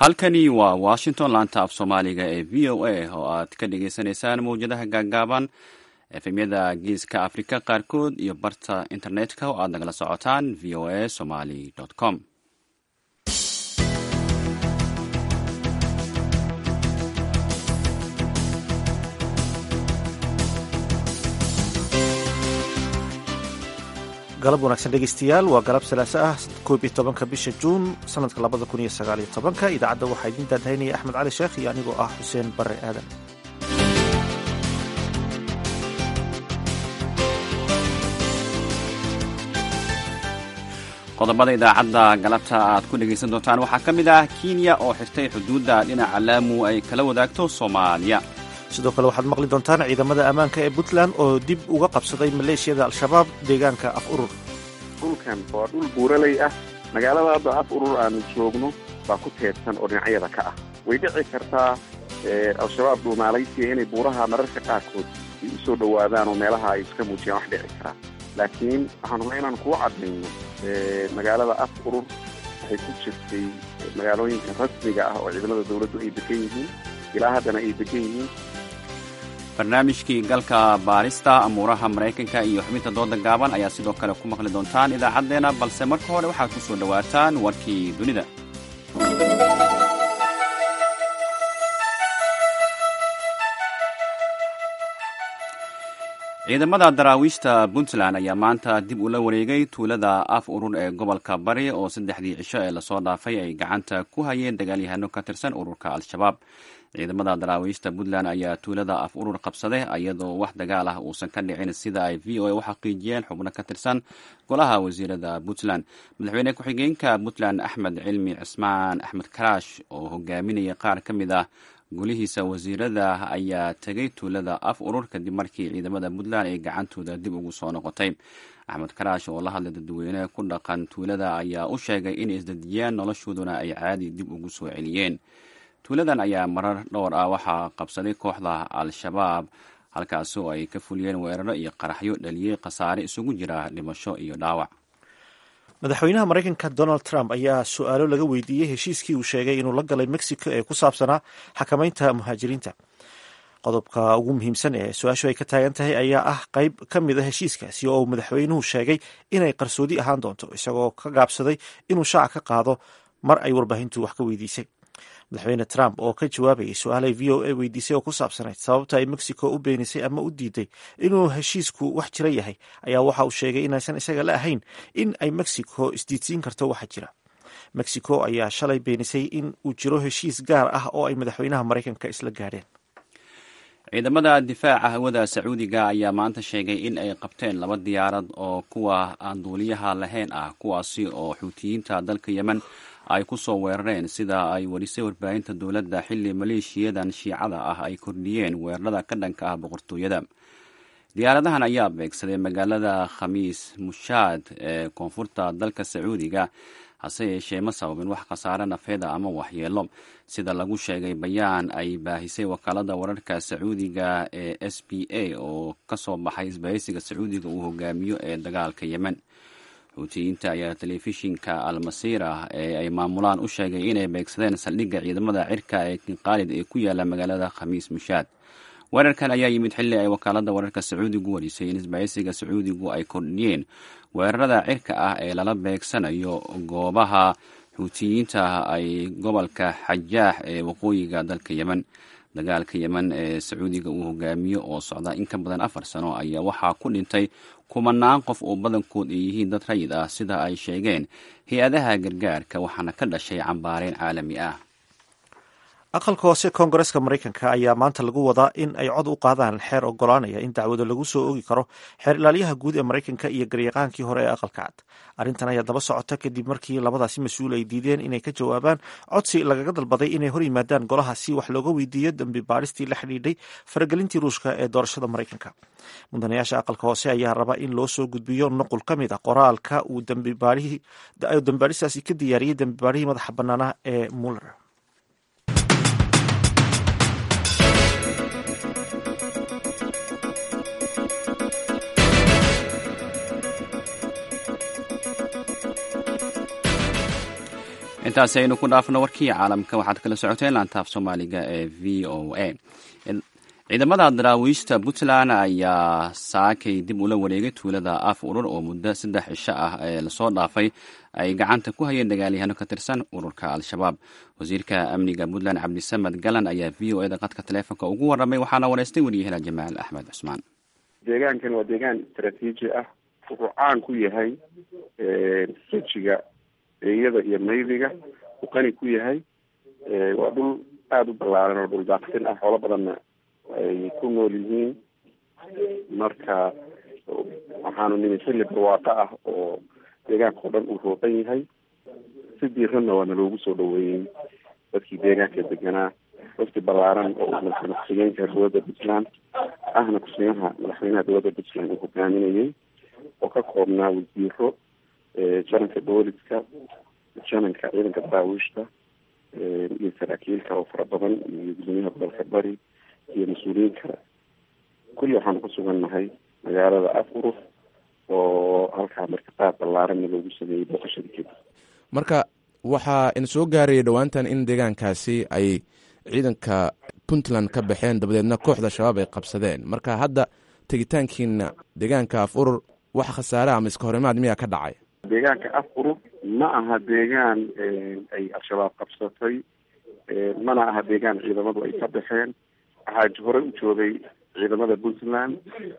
halkani waa washington laanta af soomaaliga ee v o a oo aad ka dhagaysanaysaan mawjadaha gaaggaaban efemyada geeska afrika qaarkood iyo barta internetka oo aad nagala socotaan v o a somali com galab wanaagsan dhegeystayaal waa galab salaaso ah koob iyo tobanka bisha juun sanadka labada kun iyo sagaal iyo tobanka idaacadda waxaa idiin daadahaynaya axmed cali sheekh iyo anigoo ah xuseen bare aadan qodobada idaacadda galabta aad ku dhegaysan doontaan waxaa ka mid ah kenya oo xirtay xuduudda dhinaca laamu ay kala wadaagto soomaaliya sidoo kale waxaad maqli doontaan ciidamada ammaanka ee puntland oo dib uga qabsaday maleeshiyada al-shabaab deegaanka af urur dhulkan waa dhul buuraley ah magaalada hadda af urur aanu joogno baa ku teedsan oo dhinacyada ka ah way dhici kartaa al-shabaab dhuumaalaysiya inay buuraha mararka qaarkood ay u soo dhowaadaan oo meelaha ay iska muujiyaan wax dhici karaa laakiin waxaan rabnaa inaan kuu caddayno magaalada af urur waxay ku jirtay magaalooyinka rasmiga ah oo ciidamada dawladdu ay degan yihiin ilaa haddana ay degan yihiin barnaamijkii galka baarista amuuraha maraykanka iyo xubinta dooda gaaban ayaa sidoo kale ku maqli doontaan idaacaddeenna balse marka hore waxaad ku soo dhowaataan warkii dunida ciidamada daraawiishta puntland ayaa maanta dib ula wareegay tuulada af urur ee gobolka bari oo saddexdii cisho ee lasoo dhaafay ay gacanta ku hayeen dagaalyahano ka tirsan ururka al-shabaab ciidamada daraawiishta puntland ayaa tuulada af urur qabsaday iyadoo wax dagaal ah uusan ka dhicin sida ay v o a u xaqiijiyeen xubno ka tirsan golaha wasiirada puntland madaxweyne ku-xigeenka puntland axmed cilmi cismaan axmed karaash oo hogaaminaya qaar ka mid ah golihiisa wasiirada ayaa tegay tuulada af urur kadib markii ciidamada puntland ay gacantooda dib ugu soo noqotay axmed karaash oo la hadlay dadweyne ku dhaqan tuulada ayaa u sheegay inay isdejiyaan noloshooduna ay caadi dib ugu soo celiyeen tuuladan ayaa marar dhowr ah waxaa qabsaday kooxda al-shabaab halkaasoo ay ka fuliyeen weeraro iyo qaraxyo dhaliyey khasaare isugu jira dhimasho iyo dhaawac madaxweynaha maraykanka donald trump ayaa su-aalo laga weydiiyey heshiiskii uu sheegay inuu la galay mexico ee ku saabsanaa xakamaynta muhaajiriinta qodobka ugu muhiimsan ee su-aashu ay ka taagan tahay ayaa ah qayb ka mid a heshiiskaasi oo uu madaxweynuhu sheegay inay qarsoodi ahaan doonto isagoo ka gaabsaday inuu shaaca ka qaado mar ay warbaahintu wax ka weydiisay madaxweyne trump oo ka jawaabayay su-aalay v o a weydiisay oo ku saabsanayd sababta ay mexico u beenisay ama u diiday inuu heshiisku wax jira yahay ayaa waxa uu sheegay inaysan isaga la ahayn in ay mexico isdiidsiin karto waxa jira mexico ayaa shalay beenisay in uu jiro heshiis gaar ah oo ay madaxweynaha maraykanka isla gaadheen ciidamada difaaca hawada sacuudiga ayaa maanta sheegay in ay qabteen laba diyaarad oo kuwa aan duuliyaha lahayn ah kuwaasi oo xuutiyiinta dalka yemen ay ku soo weerareen sida ay warisay warbaahinta dowladda xilli maleeshiyadan shiicada ah ay kordhiyeen weerarada ka dhanka ah boqortooyada diyaaradahan ayaa beegsaday magaalada khamiis mushaad ee koonfurta dalka sacuudiga hase yeeshee ma sababin wax khasaare nafeeda ama waxyeelo sida lagu sheegay bayaan ay baahisay wakaalada wararka sacuudiga ee s b a oo kasoo baxay isbahaysiga sacuudiga uu hogaamiyo ee dagaalka yemen xuutiyiinta ayaa telefishinka almasiira ee ay maamulaan u sheegay inay beegsadeen saldhigga ciidamada cirka ee kinqaalid ee ku yaala magaalada khamiis mushaad weerarkan ayaa yimid xilli ay wakaalada wararka sacuudigu warisay in isbahaysiga sacuudigu ay kordhiyeen weerarada cirka ah ee lala beegsanayo goobaha xuutiyiinta ay gobolka xajaax ee waqooyiga dalka yemen dagaalka yemen ee sacuudiga uu hogaamiyo oo socda in ka badan afar sano ayaa waxaa ku dhintay kumanaan qof oo badankood ay yihiin dad rayid ah sida ay sheegeen hay-adaha gargaarka waxaana ka dhashay cambaareen caalami ah aqalka hoose koongareska maraykanka ayaa maanta lagu wadaa in ay cod u qaadaan xeer ogolaanaya in dacwado lagu soo ogi karo xeer ilaalyaha guud ee maraykanka iyo garyaqaankii hore ee aqalka cad arrintan ayaa daba socota kadib markii labadaasi mas-uul ay diideen inay ka jawaabaan codsi lagaga dalbaday inay hor yimaadaan golaha si wax looga weydiiyo dambi baaristii la xidhiidhay faragelintii ruushka ee doorashada maraykanka mudanayaasha aqalka hoose ayaa raba in loo soo gudbiyo nuqul ka mid a qoraalka uu dambibaaristaasi ka diyaariyey dambibaarihii madaxa bannaanah ee muller intaasi aynu ku dhaafno warkii caalamka waxaad kala socoteen laantaaf soomaaliga ee v o a ciidamada daraawiishta puntland ayaa saakay dib ula wareegay tuulada af urur oo muddo saddex cisho ah ee lasoo dhaafay ay gacanta ku hayeen dagaalyahaano ka tirsan ururka al-shabaab wasiirka amniga puntland cabdisamed galan ayaa v o eda qadka taleefonka ugu warramay waxaana wareystay wariyahela jamaal axmed cusmaan deegaankan waa deegaan istaraatiiji ah wuxuu caan ku yahay rejiga eeyada iyo maydiga uu qani ku yahay waa dhul aada u ballaaran oo dhul daaqsin ah xoolo badanna ay ku nool yihiin marka waxaanu nimi xilli barwaaqo ah oo deegaanka oo dhan uu rooqan yahay si diiranna waana loogu soo dhaweeyey dadkii deegaanka deganaa wafti ballaaran oo madaxweyne ku-xigeenka dowladda puntland ahna ku-xigeenaha madaxweynaha dowladda puntland uu hogaaminayay oo ka koobnaa wasiiro jananka booliska jananka ciidanka daraawiishta iyo saraakiil kale oo fara badan iyo gudoomiyaha gobolka bari iyo mas-uuliyiin kale kulli waxaanu ku sugannahay magaalada afuruf oo halkaa marka qaad ballaaranna loogu sameeyey booqashadii kadib marka waxaa in soo gaarayay dhowaantan in deegaankaasi ay ciidanka puntland ka baxeen dabadeedna kooxda shabaab ay qabsadeen marka hadda tegitaankiina deegaanka af urur wax khasaare ama iska horimaad miyaa ka dhacay deegaanka af urur ma aha deegaan ay al-shabaab qabsatay mana aha deegaan ciidamadu ay ka baxeen waxaa horey u joogay ciidamada puntland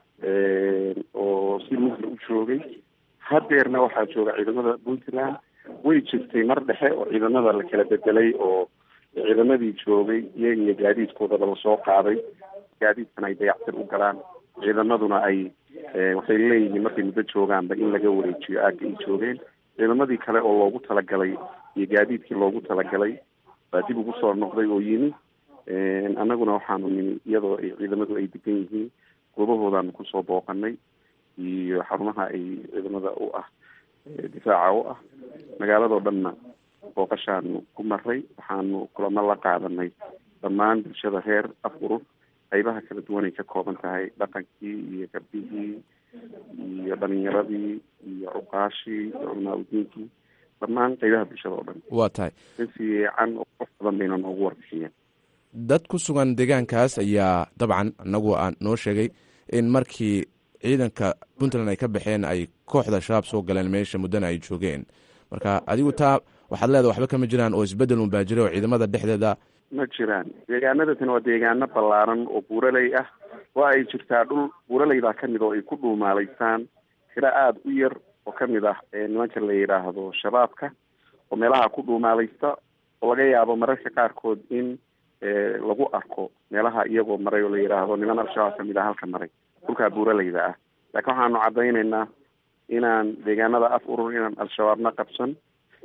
oo si mudla u joogay hadeerna waxaa jooga ciidamada puntland way jirtay mar dhexe oo ciidamada la kala bedelay oo ciidamadii joogay iyaga iyo gaadiidkoodaba lasoo qaaday gaadiidkana ay dayactir u galaan ciidamaduna ay waxay leeyihiin markay muddo joogaanba in laga wareejiyo aagga ay joogeen ciidamadii kale oo loogu talagalay iyo gaadiidkii loogu talagalay baa dib ugu soo noqday oo yimi annaguna waxaanu nimi iyadoo ay ciidamadu ay degan yihiin goobahoodaanu kusoo booqanay iyo xarumaha ay ciidamada u ah difaaca u ah magaaladoo dhanna booqashaanu ku maray waxaanu kulamo la qaadanay dhammaan bulshada reer af urur qaybaha kala duwan ay ka kooban tahay dhaqankii iyo gabdhihii iyo dhalinyaradii iyo cuqaashii iyo culmaa-udiinkii dhammaan qaybaha bulshada oo dhan waa tahay si fiican oo qof badan bayna noogu warbixiyeen dad ku sugan deegaankaas ayaa dabcan inagu aan noo sheegay in markii ciidanka puntland ay ka baxeen ay kooxda shabaab soo galeen meesha muddana ay joogeen marka adigu taa waxaad leedahay waxba kama jiraan oo isbedel unbaa jira oo ciidamada dhexdeeda ma jiraan deegaanadatani waa deegaano ballaaran oo buuraley ah waa ay jirtaa dhul buuraleydaa kamid oo ay ku dhuumaalaysaan tiro aada u yar oo kamid ah nimanka la yidhaahdo shabaabka oo meelaha ku dhuumaalaysta oo laga yaabo mararka qaarkood in lagu arko meelaha iyagoo maray oo la yidhaahdo niman al-shabaab kamid ah halka maray dhulkaa buuraleyda ah laakiin waxaanu caddaynaynaa inaan deegaanada af urur inaan al-shabaabna qabsan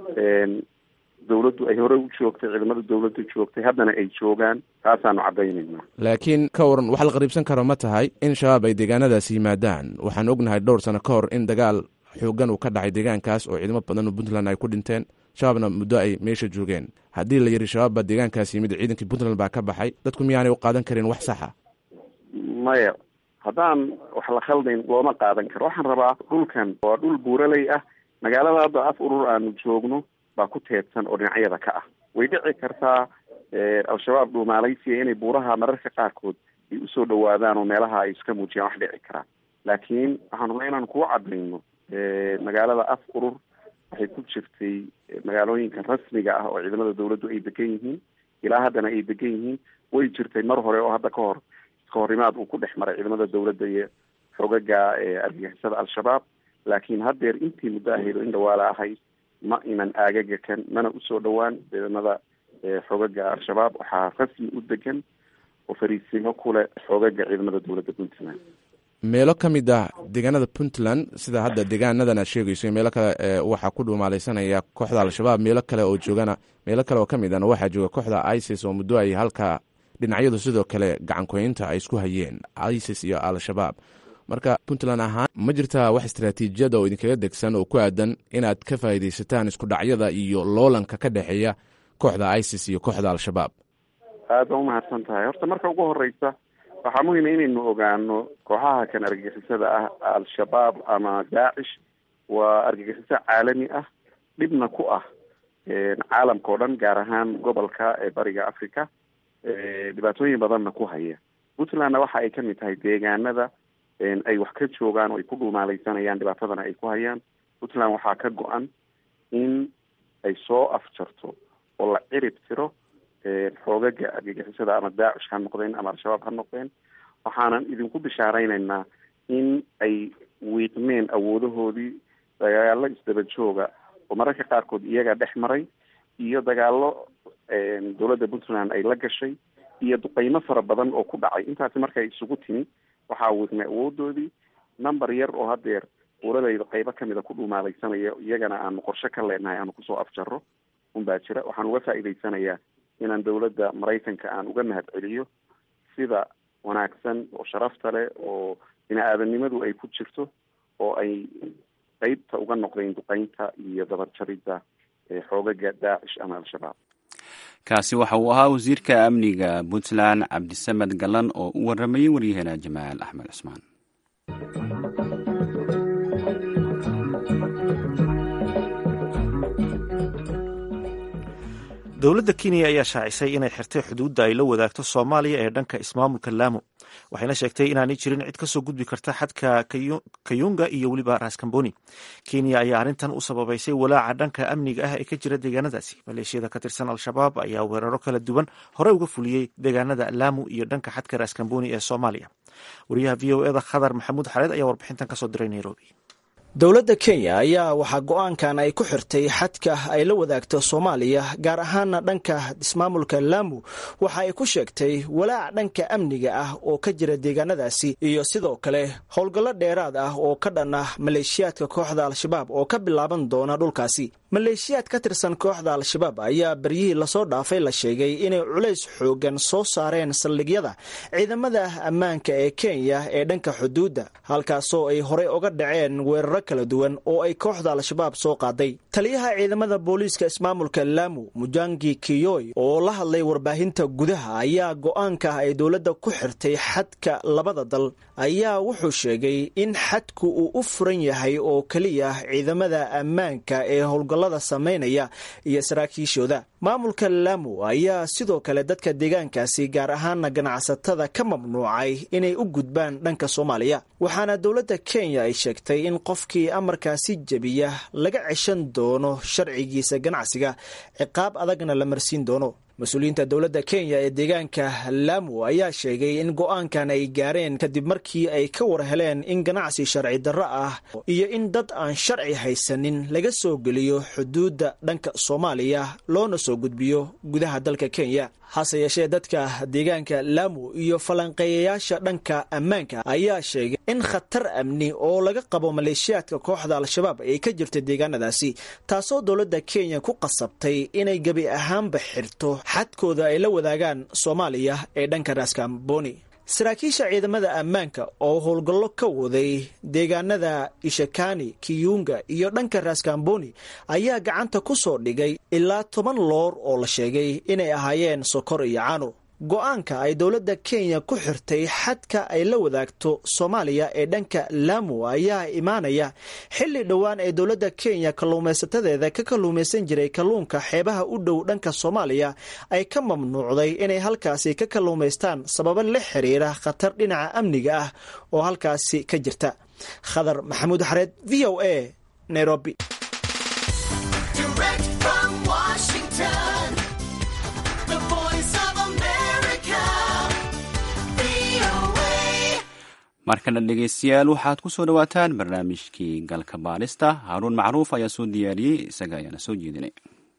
dawladdu ay horey u joogtay ciidamada dawladda joogtay haddana ay joogaan taasaanu caddaynaynaa laakiin ka waran waxa la qariibsan karo ma tahay in shabaab ay deegaanadaasi yimaadaan waxaan ognahay dhowr sano ka hor in dagaal xoogan uu ka dhacay deegaankaas oo ciidamo badan oo puntland ay ku dhinteen shabaabna muddo ay meesha joogeen haddii la yidhi shabaab baa deegaankaas yimid ciidankii puntland baa ka baxay dadku miyaanay u qaadan karin wax saxa maya haddaan wax la khaldayn looma qaadan karo waxaan rabaa dhulkan waa dhul buuraley ah magaalada hadda af urur aanu joogno baa ku teedsan oo dhinacyada ka ah way dhici kartaa al-shabaab dhuumaalaysiya inay buuraha mararka qaarkood ay usoo dhawaadaan oo meelaha ay iska muujiyaan wax dhici karaan laakiin waxaan rabaa inaan kuu cadayno magaalada af urur waxay ku jirtay magaalooyinka rasmiga ah oo ciidamada dawladdu ay degan yihiin ilaa haddana ay degan yihiin way jirtay mar hore oo hadda ka hor iska horimaad uu ku dhex maray ciidamada dawladda iyo xogaga argagixisada al-shabaab laakiin haddeer intii muddo ahayd oo in dhawaala ahayd ma inan aagaga kan mana usoo dhowaan ciidamada xogaga al-shabaab waxaa rasmi u degan oo fariisimo kule xogaga ciidamada dowladda puntland meelo ka mid ah deegaanada puntland sida hadda deegaanadan aad sheegayso meelo kale waxaa ku dhuumaalaysanaya kooxda al-shabaab meelo kale oo joogana meelo kale oo ka mid ahna waxaa jooga kooxda isis oo muddo ay halka dhinacyadu sidoo kale gacankoynta ay isku hayeen isis iyo al-shabaab marka puntland ahaan ma jirtaa wax istaraatiijiyada oo idinkaga degsan oo ku aadan inaad ka faa'iidaysataan isku dhacyada iyo loolanka ka dhexeeya kooxda isis iyo kooxda al-shabaab aad baa umahadsan tahay horta marka ugu horeysa waxaa muhima inaynu ogaano kooxaha kan argagixisada ah al-shabaab ama daacish waa argagixiso caalami ah dhibna ku ah caalamka oo dhan gaar ahaan gobolka ee bariga africa dhibaatooyin badanna ku haya puntlandna waxa ay kamid tahay deegaanada ay wax ka joogaan oo ay ku dhuumaaleysanayaan dhibaatadana ay ku hayaan puntland waxaa ka go-an in ay soo afjarto oo la cirib tiro xoogaga argagixisada ama daacish ha noqdeen ama al-shabaab ha noqdeen waxaanan idinku bishaareynayna in ay wiiqmeen awoodahoodii dagaalo isdaba jooga oo mararka qaarkood iyaga dhex maray iyo dagaalo dowladda puntland ay la gashay iyo duqeymo fara badan oo ku dhacay intaasi markay isugu timi waxaa wiiqmay awoodoodii number yar oo hadeer uuradayda qeybo kamida ku dhuumaaleysanaya iyagana aanu qorshe ka leenahay aanu kusoo afjaro unbaa jira waxaan uga faa'iideysanayaa inaan dowladda maraykanka aan uga mahad celiyo sida wanaagsan oo sharafta leh oo bini aadanimadu ay ku jirto oo ay qeybta uga noqdeen duqeynta iyo dabarjaridda xoogaga daacish ama al-shabaab kaasi waxa uu ahaa wasiirka amniga puntland cabdisamed galan oo u waramayay waryaheena jamaal axmed cusmaan dowladda kenya ayaa shaacisay inay xirtay xuduudda ay la wadaagto soomaaliya ee dhanka ismaamulka laamo waxayna sheegtay inaanay jirin cid kasoo gudbi karta xadka kayunga iyo weliba raskamboni kenya ayaa arrintan u sababaysay walaaca dhanka amniga ah ee ka jira deegaanadaasi maleeshiyada ka tirsan al-shabaab ayaa weeraro kala duwan horey uga fuliyey deegaanada lamu iyo dhanka xadka raskamboni ee soomaaliya wariyaha v o eda khadar maxamuud xareed ayaa warbixintan kasoo diray nairobi dowladda kenya ayaa waxaa go-aankan ay ku xirtay xadka ay la wadaagto soomaaliya gaar ahaana dhanka ismaamulka laamu waxa ay ku sheegtay walaac dhanka amniga ah oo ka jira deegaanadaasi iyo sidoo kale howlgallo dheeraad ah oo ka dhan ah maleeshiyaadka kooxda al-shabaab oo ka bilaaban doona dhulkaasi maleeshiyaad ka tirsan kooxda al-shabaab ayaa beryihii lasoo dhaafay la sheegay inay culays xoogan soo saareen saldhigyada ciidamada ammaanka ee kenya ee dhanka xuduudda halkaasoo ay horey uga dhaceen weeraro kala duwan oo ay kooxda al-shabaab soo qaaday taliyaha ciidamada booliiska ismaamulka laamu mujangi kiyoy oo la hadlay warbaahinta gudaha ayaa go-aanka ay dowladda ku xirtay xadka labada dal ayaa wuxuu sheegay in xadku uu u furan yahay oo keliya ciidamada ammaanka ee howlgallada samaynaya iyo saraakiishooda maamulka laamu ayaa sidoo kale dadka deegaankaasi gaar ahaana ganacsatada ka mamnuucay inay u gudbaan dhanka soomaaliya waxaana dowladda kenya ay sheegtay in qofkii amarkaasi jebiya laga ceshan doono sharcigiisa ganacsiga ciqaab adagna la marsiin doono mas-uuliyiinta dowladda kenya ee deegaanka laamu ayaa sheegay in go-aankan ay gaareen kadib markii ay ka war heleen in ganacsi sharci darro ah iyo in dad aan sharci haysanin laga soo geliyo xuduudda dhanka soomaaliya loona soo gudbiyo gudaha dalka kenya hase yeeshee dadka deegaanka laamu iyo falanqeeyayaasha dhanka ammaanka ayaa sheegay in khatar amni oo laga qabo maleeshiyaadka kooxda al-shabaab ay ka jirta deegaanadaasi taasoo dowladda kenya ku qasabtay inay gebi ahaanba xirto xadkooda ay la wadaagaan soomaaliya ee dhanka raskamboni saraakiisha ciidamada ammaanka oo howlgallo ka waday deegaanada ishakani kiyunga iyo dhanka raskamboni ayaa gacanta ku soo dhigay ilaa toban loor oo la sheegay inay ahaayeen sokor iyo cano go-aanka ay dowladda kenya ku xirtay xadka ay la wadaagto soomaaliya ee dhanka laamu ayaa imaanaya xilli dhowaan ee dowladda kenya kalluumaysatadeeda ka kalluumaysan jiray kalluunka xeebaha u dhow dhanka soomaaliya ay ka mamnuucday inay halkaasi ka kalluumaystaan sababo la xiriira khatar dhinaca amniga ah oo halkaasi ka jirta khadar maxamuud xareed v o a nairobi markana dhegeystayaal waxaad ku soo dhowaataan barnaamijkii galka baadhista haaruun macruuf ayaa soo diyaariyey isaga ayaana soo jeedinay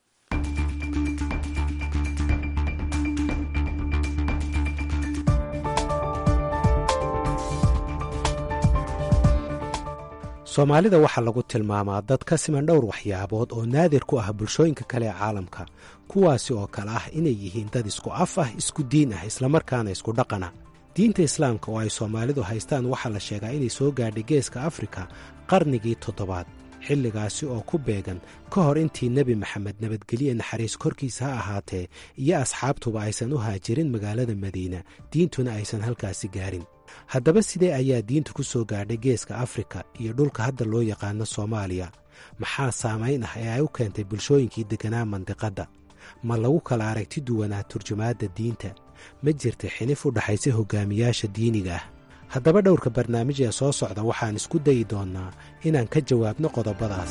soomaalida waxaa lagu tilmaamaa dad ka siman dhowr waxyaabood oo naadir ku ah bulshooyinka kale ee caalamka kuwaasi oo kale ah inay yihiin dad isku af ah isku diin ah islamarkaana isku dhaqana diinta islaamka oo ay soomaalidu haystaan waxaa la sheegaa inay soo gaadhay geeska afrika qarnigii toddobaad xilligaasi oo ku beegan ka hor intii nebi maxamed nabadgelye naxariis korkiisa ha ahaatee iyo asxaabtuba aysan u haajirin magaalada madiina diintuna aysan halkaasi gaarin haddaba sidee ayaa diintu ku soo gaadhay geeska afrika iyo dhulka hadda loo yaqaano soomaaliya maxaa saamayn ah ee ay u keentay bulshooyinkii degganaa mandiqadda ma lagu kala aragti duwanaa turjumaadda diinta ma jirta xilif u dhaxaysa hogaamiyaasha diiniga ah haddaba dhowrka barnaamij ee soo socda waxaan isku dayi doonnaa inaan ka jawaabno qodobadaas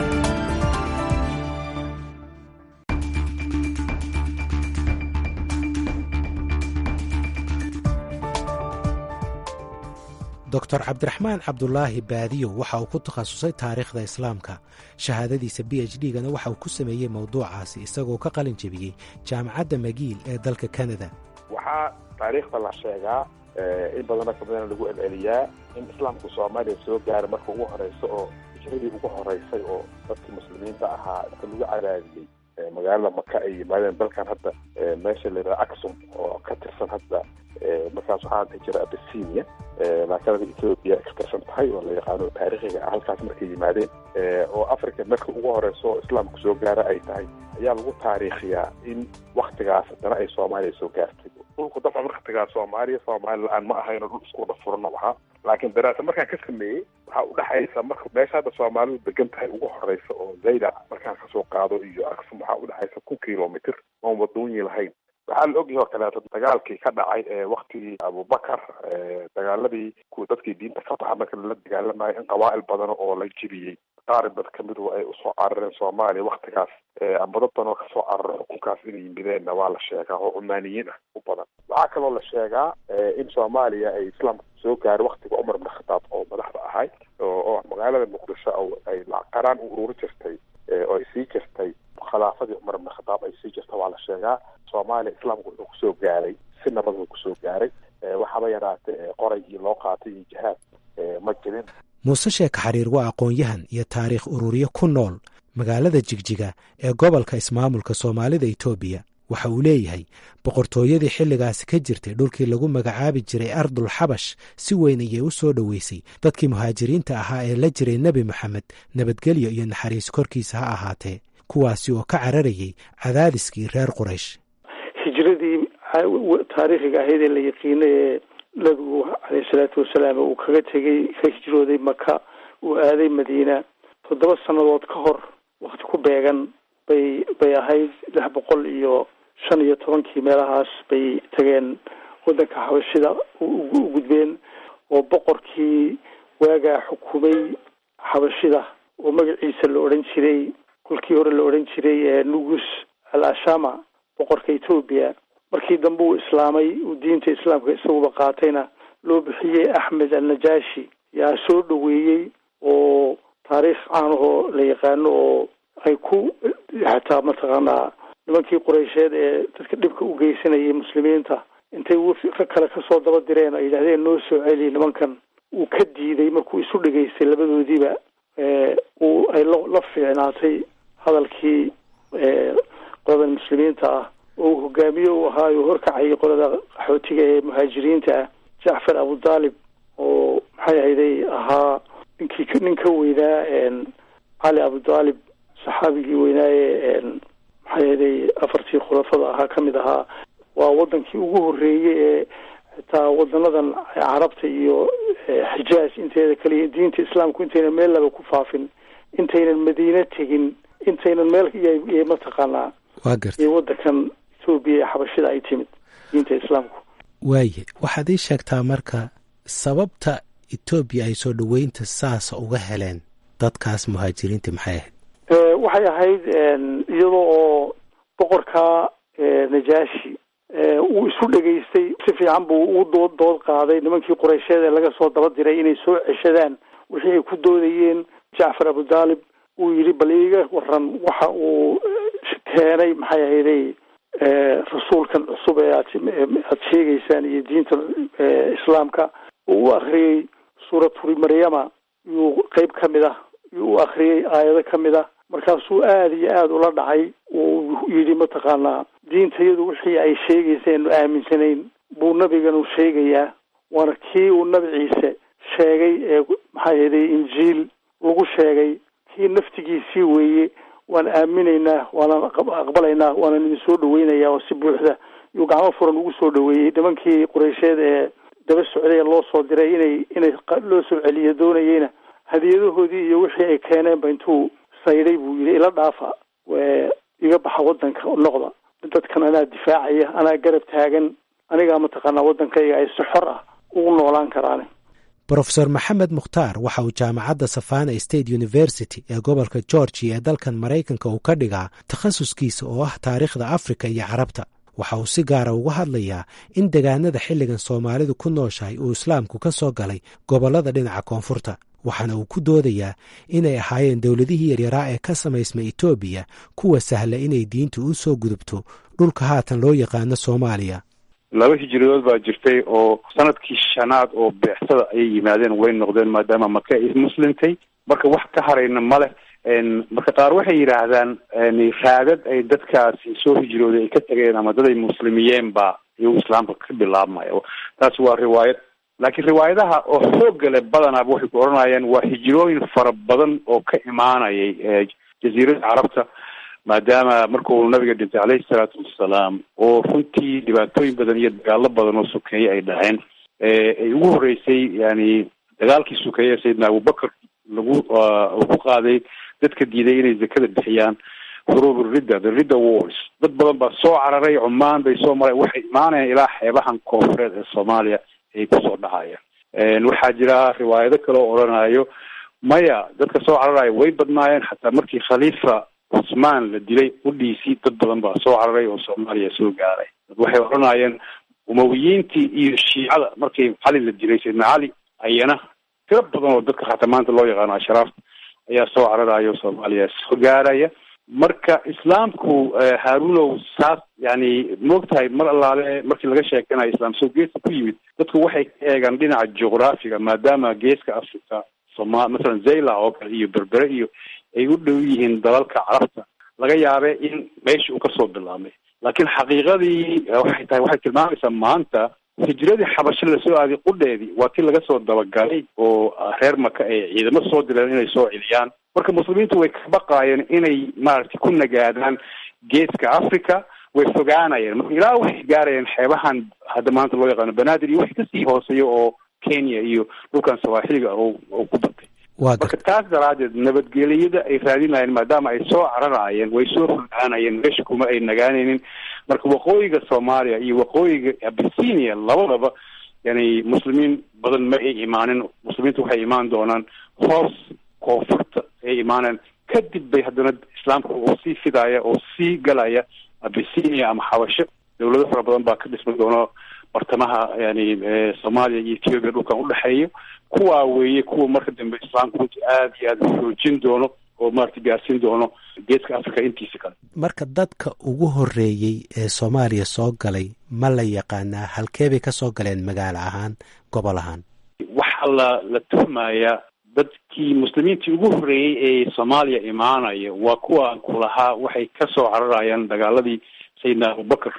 doctor cabdiraxmaan cabdulaahi baadiyo waxa uu ku takhasusay taariikhda islaamka shahaadadiisa b h d gana waxa uu ku sameeyey mowduucaasi isagoo ka qalin jebiyey jaamacadda magiil ee dalka kanada waxaa taariikhda la sheegaa in badana ka badana lagu celceliyaa in islaamku soomaaliya soo gaara marka ugu horeysa oo hijradii ugu horeysay oo dadkii muslimiinta ahaa inta lagu cadaadiyey magaalada maka ay yimaadeen dalkan hadda meesha la yidhaha aksum oo ka tirsan hadda markaas waxaa dhihi jira abisinia laakiin ethoopia ka tirsan tahay oo la yaqaano taariikhiga ah halkaas markay yimaadeen oo africa marka ugu horeyso oo islaamku soo gaara ay tahay ayaa lagu taariikhiyaa in waktigaas haddana ay soomaaliya soo gaartay dhulku dabcan waktigaas soomaaliya soomaali la-aan ma ahayno dhul isku wada furano ahaa laakiin daraasa markaan ka sameeyey waxaa udhexaysa marka meesha hadda soomaalidu degan tahay ugu horeysa oo zayda markaan kasoo qaado iyo aksum waxaa udhexaysa kun kilomitr oon wadoonyi lahayn waxaa la ogyahay oo kaleeto dagaalkii ka dhacay ee waktigii abubakar dagaaladii kuwa dadkii diinta ka baxa marka lala dagaalamayo in qabaa'il badan oo la jibiyey qaarib dad kamidu ay usoo carareen soomaaliya waktigaas amba dad badan oo kasoo cararo xukunkaas inay yimideenna waa la sheegaa oo cumaaniyiin ah u badan waxaa kaloo la sheegaa in soomaaliya ay islaamka soo gaaro waktiga cumar ibn khataab oo madaxda ahay oo magaalada muqdisho ay qaraan u ururi jirtay oo ay sii jirtay khilaafadii cumar ibn khataab ay sii jirta waa la sheegaa soomaaliya islaamku wuxuu kusoo gaaray si nabad uu kusoo gaaray waxaaba yaraatee qoraygii loo qaatay iyo jihaad ma jirin muuse sheeka xariir waa aqoon-yahan iyo taariikh ururiye ku nool magaalada jigjiga ee gobolka ismaamulka soomaalida etoobiya waxa uu leeyahay boqortooyadii xilligaasi ka jirtay dhulkii lagu magacaabi jiray ardul xabash si weyn ayay u soo dhoweysay dadkii muhaajiriinta ahaa ee la jiray nebi moxamed nabadgelyo iyo naxariis korkiisa ha ahaatee kuwaasi oo ka cararayay cadaadiskii reer quraysh hijradii taariikhiga ahayd ee la yaqiinay ee nabigu caleyhi salaatu wasalaam uu kaga tegay ka hijrooday maka uu aaday madiina toddoba sannadood ka hor wakti ku beegan bay bay ahayd lix boqol iyo shan iyo tobankii meelahaas bay tageen waddanka xabashida u gudbeen oo boqorkii waagaa xukumay xabashida oo magaciisa la odhan jiray kolkii hore la odhan jiray nugus al ashama boqorka etoobiya markii dambe uu islaamay uu diinta islaamka isaguba qaatayna loo bixiyey axmed alnajashi yaa soo dhoweeyey oo taariikh caanahoo la yaqaano oo ay ku xataa mataqaanaa nimankii qureysheed ee dadka dhibka u geysanayay muslimiinta intay rag kale kasoo daba direen ay yidhahdeen noo soo celi nimankan uu ka diiday markuu isu dhegaystay labadoodiiba uu ay la fiicnaatay hadalkii qoladan muslimiinta ah oo uu hogaamiye u ahaayo horkacayay qolada qaxootiga ee muhaajiriinta ah jacfar abudaalib oo maxay ahayday ahaa ninkii nin ka weynaa cali abudaalib saxaabigii weynaaye maxay ahayday afartii khulafada ahaa ka mid ahaa waa wadankii ugu horreeyey ee xitaa wadanadan carabta iyo xijaaj inteeda kaliya diinta islaamku intaynan meel laba ku faafin intaynan madiine tegin intaynan meel iyo mataqaanaa waa garta iyo wadankan etoobiya ee xabashida ay timid diinta islaamku waaye waxaad ii sheegtaa marka sababta etoobiya ay soo dhoweynta saasa uga heleen dadkaas muhaajiriinta maxay ahayd waxay ahayd iyadoo oo boqorka najaashi uu isu dhegaystay si fiican buu u dood dood qaaday nimankii qureysheed ee laga soo daba diray inay soo ceshadaan wixii ay ku doodayeen jacfar abudaalib uu yidhi bal iiga waran waxa uu keenay maxay ahayday rasuulkan cusub ee aad aad sheegaysaan iyo diinta islaamka uu u akriyey suuraturi maryama yuu qeyb ka mid ah yuu u akriyey aayado ka mid ah markaasuu aada iyo aada ula dhacay uu yidhi mataqaanaa diintayadu wixii ay sheegayseen aaminsanayn buu nabiganu sheegayaa waana kii uu nabi ciise sheegay ee maxay ahayday injiil lagu sheegay kii naftigiisii weeye waan aaminaynaa waanaan aqbalaynaa waanaan idin soo dhaweynayaa oo si buuxda yuu gacmo furan ugu soo dhaweeyey nimankii qureysheed ee daba socday ee loo soo diray inay inay loo soo celiyo doonayeyna hadiyadahoodii iyo wixii ay keeneenba intuu saydhay buu yidhi ila dhaafa iga baxa waddanka noqda dadkan anaa difaacaya anaa garab taagan anigaa mataqaanaa waddankayga ay si xor ah ugu noolaan karaan brofesor maxamed mukhtaar waxa uu jaamacadda savana state university ee gobolka georgia ee dalkan maraykanka uu ka dhigaa takhasuskiisa oo ah taariikhda afrika iyo carabta waxa uu si gaara uga hadlayaa in degaanada xilligan soomaalidu ku nooshahay uu islaamku ka soo galay gobollada dhinaca koonfurta waxaana uu ku doodayaa inay ahaayeen dowladihii yaryaraa ee ka samaysma etoobiya kuwa sahla inay diintu u soo gudubto dhulka haatan loo yaqaano soomaaliya laba hijiradood baa jirtay oo sanadkii shanaad oo beexsada ayay yimaadeen way noqdeen maadaama maka ay muslimtay marka wax ka harayna ma leh marka qaar waxay yidhaahdaan raadad ay dadkaasi soo hijrooday ay ka tageen ama dad ay muslimiyeen ba iyuu islaamka ka bilaabmaya taasi waa riwaayad laakiin riwaayadaha oo xoogga leh badanaaba waxay ku odhanayaan waa hijrooyin fara badan oo ka imaanayay jaziirada carabta maadaama markuu nabiga dhintay caleyhi salaatu wassalaam oo runtii dhibaatooyin badan iyo dagaalo badan oo sokeeye ay dhaceen ay ugu horreysay yani dagaalkii sokeeye sayidna abubakar lagu ku qaaday dadka diiday inay zakada bixiyaan huruub ridda the ridda wars dad badan baa soo cararay cumaan bay soo mareen waxay imaanayaan ilaa xeebahan koonfureed ee soomaaliya ay kusoo dhacayaan waxaa jira riwaayado kale oo odhanayo maya dadka soo cararaya way badnaayeen xataa markii khaliifa cusmaan la dilay udhiisii dad badan baa soo cararay oo soomaaliya soo gaaray waxay odhanayeen umawiyiintii iyo shiicada markii cali la dilay sayidna cali ayana tiro badan oo dadka xataa maanta loo yaqaano ashraafta ayaa soo cararaya oo soomaaliya soo gaaraya marka islaamku haarunow saas yani moogtahay mar allaale markii laga sheekanayo islaam soo geeska ku yimid dadku waxay ka eegaan dhinaca juqraafiga maadaama geeska africa soma masalan zayla oo kale iyo berbere iyo ay u dhow yihiin dalalka carabta laga yaabe in meesha uu kasoo bilaabmay laakiin xaqiiqadii waxay tahay waxay tilmaamaysaa maanta hijradii xabasho lasoo aaday qudheedii waa tii laga soo dabagalay oo reer maka ay ciidamo soo direen inay soo celiyaan marka muslimiintu way ka baqaayeen inay maaragtay ku nagaadaan geeska africa way fogaanayeen marka ilaa waxay gaarayeen xeebahan hadda maanta loo yaqaano banaadir iyo wax kasii hooseeya oo kenya iyo dhulkan sawaaxiliga oo oo ku batay marka taas daraadeed nabadgeliyada ay raadinayeen maadaama ay soo cararaayeen way soo fogaanayeen meesha kuma ay nagaanaynin marka waqooyiga soomaaliya iyo waqooyiga abisinia labadaba yani muslimiin badan ma ay imaanin muslimiintu waxay imaan doonaan hoos koonfurta ay imaaneen kadib bay haddana islaamka oo sii fidaya oo sii galaya abisinia ama xabasho dawlado fara badan baa ka dhisma doono bartamaha yani soomaaliya iyo ethiopia dhulkan udhexeeya kuwaa weeye kuwa marka dambe islaamka runtii aada iyo aada xoojin doono oo maarata gaarsiin doono geeska africa intiisa kale marka dadka ugu horreeyey ee soomaaliya soo galay ma la yaqaanaa halkee bay ka soo galeen magaalo ahaan gobol ahaan waxaa la la tuhmayaa dadkii muslimiintii ugu horreeyey ee soomaaliya imaanaya waa kuwa kulahaa waxay kasoo cararayaan dagaaladii sayidna abubakar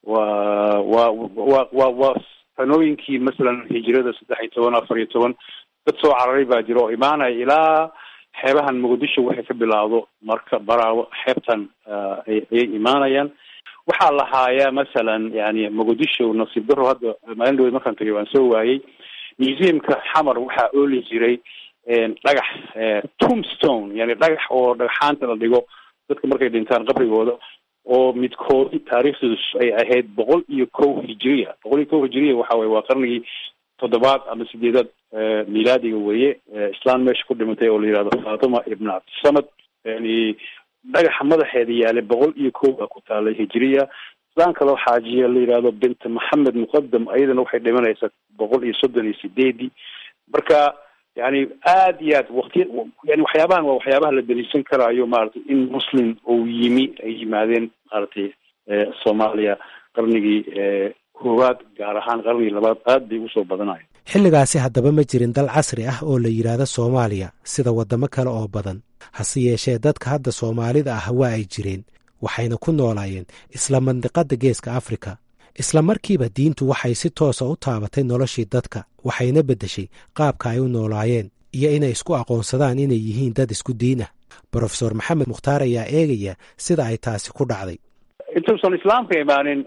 waa waa wa wa waa sanooyinkii masalan hijirada saddex iyo toban afar iyo toban dad soo cararay baa jira oo imaanaya ilaa xeebahan muqdisho waxay ka bilaawdo marka baraawo xeebtan ayay imaanayaan waxaa la haayaa masalan yani muqdisho nasiib daro hadda maalin dhaweyd markaan tagay waan soo waayey museumka xamar waxaa ooli jiray dhagax tombstone yani dhagax oo dhagaxaanta la dhigo dadka markay dhintaan qabrigooda oo midkoodi taariikhdiidu ay ahayd boqol iyo kow hijiriya boqol iyo kow hijiriya waxa weye waa qarnigii toddobaad ama sideedaad milaadiga weeye islaan meesha ku dhimatay oo la yihahdo fatima ibn cabdisamad yani dhagaxa madaxeeda yaalay boqol iyo kow baa ku taalay hijiriya islaan kaloo xaajiya la yihahdo bint maxamed muqadam ayadana waxay dhimanaysaa boqol iyo soddon iyo sideedii marka yani aada iyo aad waktiya yani waxyaabahan waa waxyaabaha la daliishan karaayo maaragtay in muslim uu yimi ay yimaadeen maaragtay soomaaliya qarnigii koowaad gaar ahaan qarnigii labaad aad bay usoo badanayo xilligaasi haddaba ma jirin dal casri ah oo la yidhaahdo soomaaliya sida waddamo kale oo badan hase yeeshee dadka hadda soomaalida ah waa ay jireen waxayna ku noolaayeen isla mandiqadda geeska afrika isla markiiba diintu waxay si toosa u taabatay noloshii dadka waxayna beddeshay qaabka ay u noolaayeen iyo inay isku aqoonsadaan inay yihiin dad isku diin ah brofesor maxamed mukhtaar ayaa eegaya sida ay taasi ku dhacday intuusan islaamka imaanin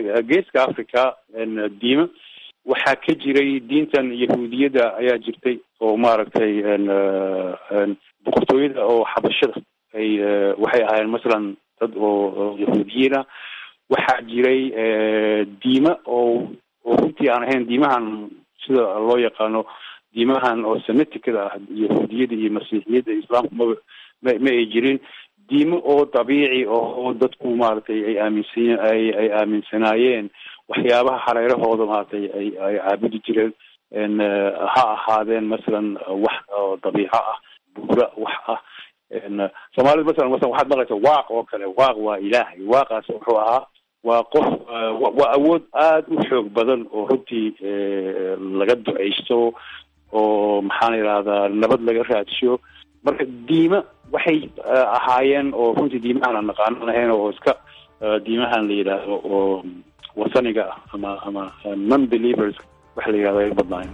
geeska africa diima waxaa ka jiray diintan yahuudiyadda ayaa jirtay oo maaragtay boqortooyada oo xabashada ay waxay ahaayeen masalan dad oo yahuudiyiina waxaa jiray diima oo oo runtii aan ahayn diimahan sida loo yaqaano diimahan oo semiticada ah yahuudiyada iyo masiixiyadda islaamku maba ma ma ay jirin diimo oo dabiici oo dadku maaragtay ay aaminsan ay ay aaminsanaayeen waxyaabaha hareerahooda maaragtay ay ay caabudi jireen ha ahaadeen masalan wax oo dabiico ah buura wax ah soomaalida masalan masalan waxaad maqlaysa waaq oo kale waaq waa ilaahay waaqaas wuxuu ahaa waa qof waa awood aada u xoog badan oo runtii laga duceysto oo maxaan idhahdaa nabad laga raadsho marka diima waxay ahaayeen oo runtii diimahan aan naqaanan ahayn oo iska diimahan la yidhaahdo oo wasaniga ah ama ama non believers waxa la yidhahdo ay badnaayen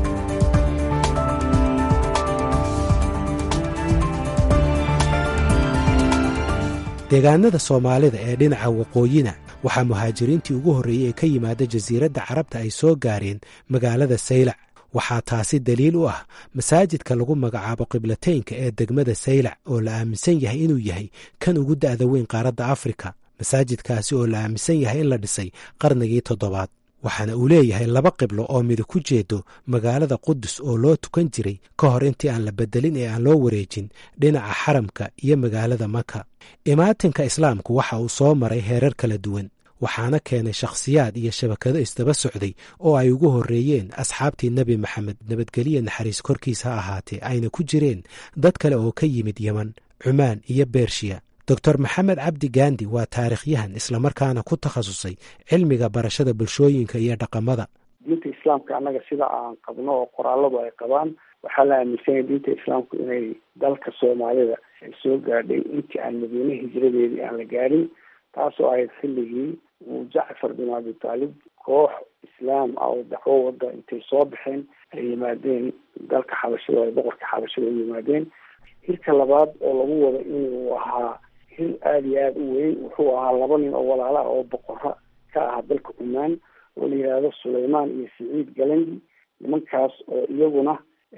deegaanada soomaalida ee dhinaca waqooyina waxaa muhaajiriintii ugu horreeyey ee ka yimaada jasiiradda carabta ay soo gaareen magaalada saylac waxaa taasi daliil u ah masaajidka lagu magacaabo qiblateynka ee degmada saylac oo la aaminsan yahay inuu yahay kan ugu da'da weyn qaaradda afrika masaajidkaasi oo la aaminsan yahay in la dhisay qarnigii toddobaad waxaana uu leeyahay laba qiblo oo mida ku jeedo magaalada qudus oo loo tukan jiray ka hor intii aan la bedelin ee aan loo wareejin dhinaca xaramka iyo magaalada maka imaatinka islaamku waxa uu soo maray heerar kala duwan waxaana keenay shakhsiyaad iyo shabakado isdaba socday oo ay ugu horreeyeen asxaabtii nebi maxamed nabadgeliya naxariis korkiis ha ahaatee ayna ku jireen dad kale oo ka yimid yeman cumaan iyo bershiya doctor maxamed cabdi gandi waa taarikhyahan islamarkaana ku takhasusay cilmiga barashada bulshooyinka iyo dhaqamada diinta islaamka annaga sida aan qabno oo qoraaladu ay qabaan waxaa la aaminsanyay diinta islaamku inay dalka soomaalida ay soo gaadhay intii aan madiine hijradeedii aan la gaadhin taasoo ahayd xilligii uu jacfar bin abi taalib koox islaam ah oo dacwo wada intay soo baxeen ay yimaadeen dalka xabashada ay boqorka xabashada u yimaadeen hirka labaad oo lagu wado inuu ahaa hil aada iyo aada u weyn wuxuu ahaa laba nin oo walaala ah oo boqora ka aha dalka cumaan oo la yidhaahdo sulaymaan iyo siciid galandi nimankaas oo iyaguna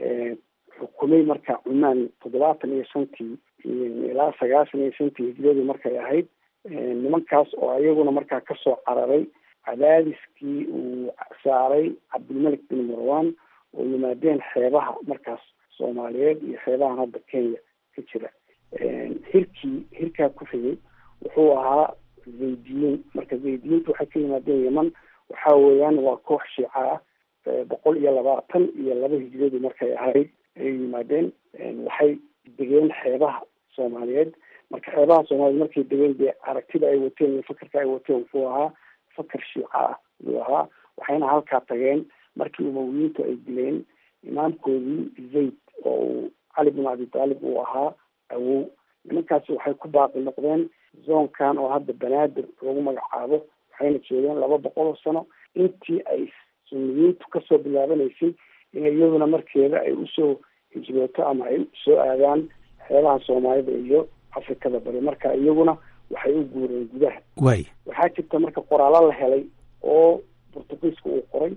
xukumay marka cumaan toddobaatan iyo shantii ilaa sagaashan iyo shantii hijradii markay ahayd nimankaas oo iyaguna markaa kasoo cararay cadaadiskii uu saaray cabdilmalik bin marwan oo yimaadeen xeebaha markaas soomaaliyeed iyo xeebahan hadda kenya ka jira hirkii hirkaa ku xigay wuxuu ahaa zaydiyiin marka zaydiyiinta waxay ka yimaadeen yeman waxa weeyaan waa koox shiica ah boqol iyo labaatan iyo laba hijradii markay ahayd ayay yimaadeen waxay degeen xeebaha soomaaliyeed marka xeebaha soomaaliyeed markay degeen dee aragtida ay wateen iyo fakarka ay wateen wuxuu ahaa fakar shiica ah ayuu ahaa waxayna halkaa tageen markii umawiyiintu ay dileen imaamkoodii zayd oo uu cali bin abi taalib uu ahaa awow nimankaasi waxay ku baaqi noqdeen zoonkan oo hadda banaadir lagu magacaabo waxayna joogeen laba boqol oo sano intii ay suniyiintu kasoo bilaabanaysay in iyaduna markeeda ay usoo hijrooto ama ay soo aadaan xeebaha soomaalida iyo afrikada bari marka iyaguna waxay u guureen gudaha way waxaa jirta marka qoraalo la helay oo portugiiska uu qoray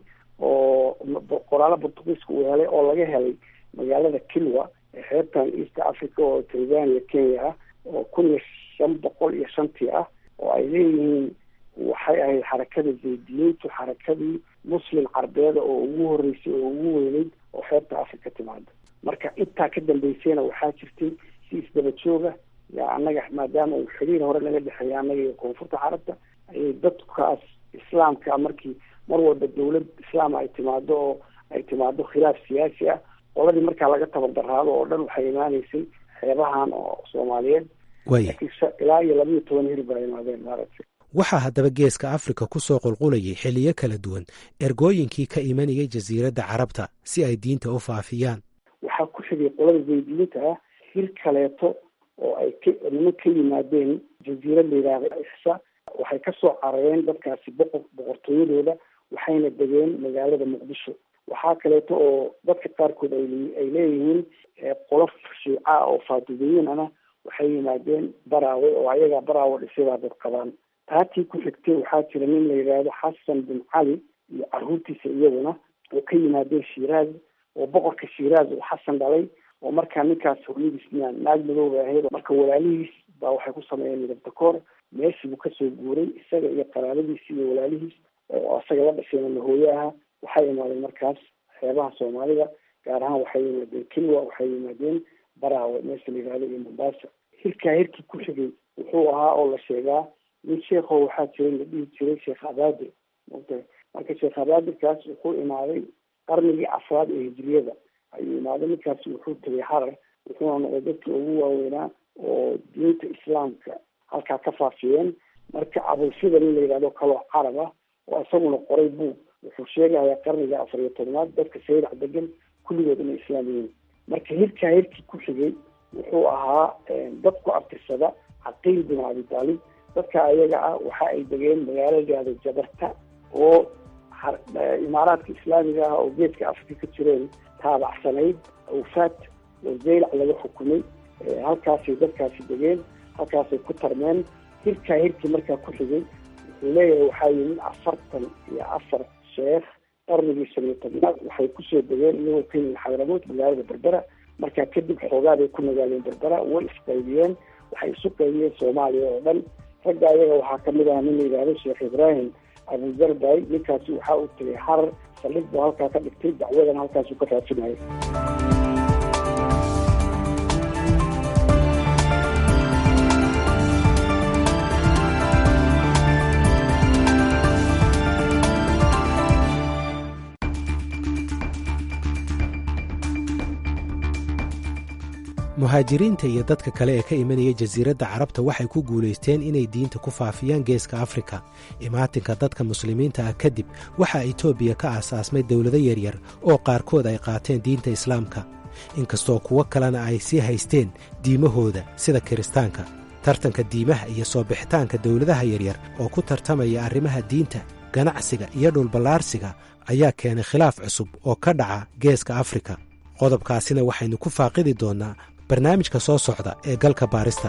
oo qoraalo portugiiska uu helay oo laga helay magaalada kilwa ee xeebtan east africa oo tanzania kenya ah oo kun iyo shan boqol iyo shantii ah oo ay leeyihiin waxay ahayd xarakada zaydiyiintu xarakadii muslim carbeeda oo ugu horeysay oo ugu weyneyd oo xeebta africa timaada marka intaa ka dambeysayna waxaa jirtay si isdaba jooga yaa annaga maadaama uu xiriir hore naga dhexeeya annaga iyo koonfurta carabta ayay dadkaas islaamka markii mar walba dawlad islaam ay timaado oo ay timaado khilaaf siyaasi ah qoladii markaa laga tabardaraado oo dhan waxay imaaneysay xeebahan oo soomaaliyeed way ilaa iyo labiiyo toban hir baa imaadeen maaragtay waxaa haddaba geeska afrika ku soo qulqulayay xilliyo kala duwan ergooyinkii ka imanayay jasiiradda carabta si ay diinta u faafiyaan waxaa ku xigay qolada zaydiyiinta ah hir kaleeto oo ay ka niman ka yimaadeen jasiirad la yidhaahda ixsa waxay kasoo carareen dadkaasi boqor boqortooyadooda waxayna degeen magaalada muqdisho waxaa kaleeto oo dadka qaarkood ay ay leeyihiin qolof shiica oo faatidiyiin ana waxay yimaadeen baraawe oo ayagaa baraawe dhisay dad qabaan taatii ku xigtay waxaa jira nin la yidhaahdo xasan bin cali iyo caruurtiisa iyaguna oo ka yimaadeen shiiraaz oo boqorka shiiraaz uu xasan dhalay oo markaa ninkaas hooyadiisna naag madooba ahayd marka walaalihiis baa waxay ku sameeyeen midab dakoor meeshii buu kasoo guuray isaga iyo qaraabadiisi iyo walaalihiis oo isaga la dhashayna lahooye aha waxay imaadeen markaas xeebaha soomaalida gaar ahaan waxay yimaadeen kilwa waxay yimaadeen baraawe meesha la yihahdo iyo mombasa hirkaa hirkii ku xigay wuxuu ahaa oo la sheegaa nin sheekho waxaa jiray la dhihi jiray sheekh abaadir mota marka sheekh abaadirkaas wuxuu imaaday qarnigii afraad ee hijriyada ayuu imaaday ninkaasi wuxuu tegay harar wuxuuna noqday dadkii ugu waaweynaa oo diinta islaamka halkaa ka faafiyeen marka abulsida nin la yidhahdo kaloo carab ah oo isaguna qoray buug wuxuu sheegayaa qarniga afar iyo tobnaad dadka sayrac degan kulligood inay islaam yihiin marka hirkaa hirkii ku xigay wuxuu ahaa dad ku abtirsada caqiil bin abi taalib dadka ayaga ah waxa ay degeen magaalo gaado jabarta oo imaaraadka islaamiga ah oo geedka afrika ka jireen taabacsanayd awfaad oo zaylac laga xukumay halkaasay dadkaasi degeen halkaasay ku tarmeen hirkaa hirkii markaa ku xigay wuxuu leeyahay waxaa yimid afartan iyo afar sheekh qarnigii shan iyo tobnaad waxay kusoo degeen iyagoo ka yimid xadramood magaalada berbera markaa kadib xoogaa bay ku nagaaleen berbera way isqaybiyeen waxay isu qaybiyeen soomaaliya oo dhan ragga ayaga waxaa kamid ah nin la yidhahdo sheekh ibraahim abuzarbay ninkaasi waxaa uu tegay harar saldhig buu halkaa ka dhigtay dacwadan halkaasuu ka raadsinayay muhaajiriinta iyo dadka kale ee ka imanaya jasiiradda carabta waxay ku guulaysteen inay diinta ku faafiyaan geeska afrika imaatinka dadka muslimiinta ah kadib waxaa etoobiya ka aasaasmay dowlado yaryar oo qaarkood ay qaateen diinta islaamka inkastoo kuwo kalena ay sii haysteen diimahooda sida kiristaanka tartanka diimaha iyo soo bixitaanka dowladaha yaryar oo ku tartamaya arrimaha diinta ganacsiga iyo dhulballaarsiga ayaa keenay khilaaf cusub oo ka dhaca geeska afrika qodobkaasina waxaynu ku faaqidi doonnaa barnaamijka soo socda ee galka baarista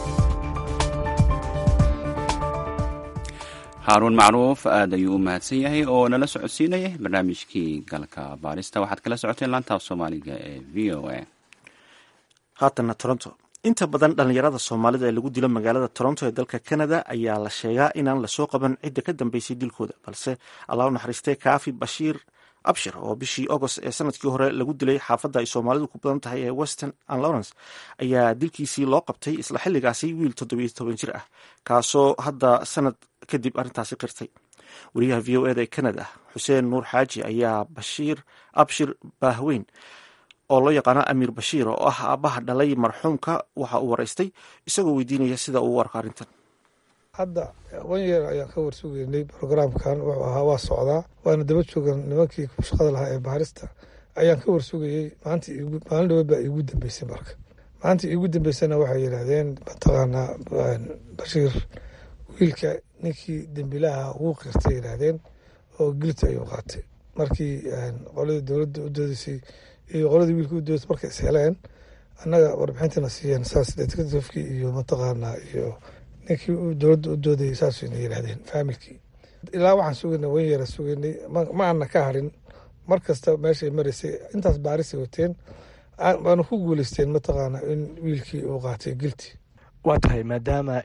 haaruun macruuf aad ayuu u mahadsan yahay oo nala socodsiinayay barnaamijkii galka baarista waxaad kala socoteen laantaaf soomaaliga ee v o a haatanna toronto inta badan dhallinyarada soomaalida ee lagu dilo magaalada toronto ee dalka canada ayaa la sheegaa inaan lasoo qaban cidda ka dambeysay dilkooda balse allah u naxariistay kaafi bashiir abshir oo bishii agost ee sanadkii hore lagu dilay xaafadda ay soomaalidu ku badan tahay ee western and lawrence ayaa dilkiisii loo qabtay isla xilligaasi wiil toddobiyo toban jir ah kaasoo hadda sanad kadib arrintaasi qirtay wariyaha v o eda ee canada xuseen nuur xaaji ayaa bashiir abshir baahweyn oo loo yaqaano amiir bashiir oo ah aabbaha dhalay marxuumka waxa uu waraystay isagoo weydiinaya sida uu u arko arrintan hadda wan yeer ayaan ka warsugeynay brograamkan wuxuu ahaa waa socdaa waana daba joogan nimankii shaqada lahaa ee baarista ayaan ka warsugayey maalin dhaweed baa iigu dambeysay marka maalinta iigu dambeysana waxay yidhaahdeen mataqaanaa bashiir wiilka ninkii dembilaha ugu qirtay yidhaahdeen oo gilta ayuu qaatay markii qoladii dowladda u doodeysay iyo qoladii wiilka u doodeysay markay is heleen annaga warbixintana siiyeen saas detectivekii iyo mataqaanaa iyo ninkii dowladda u doodayay saasayna yidhahdeen faamilkii ilaa waxaan sugaynay wan yeera sugaynay ma aana ka harin mar kasta meeshay maraysay intaas baarisay wateen waana ku guuleysteen mataqaana in wiilkii uu qaatay gilti waa tahay maadaama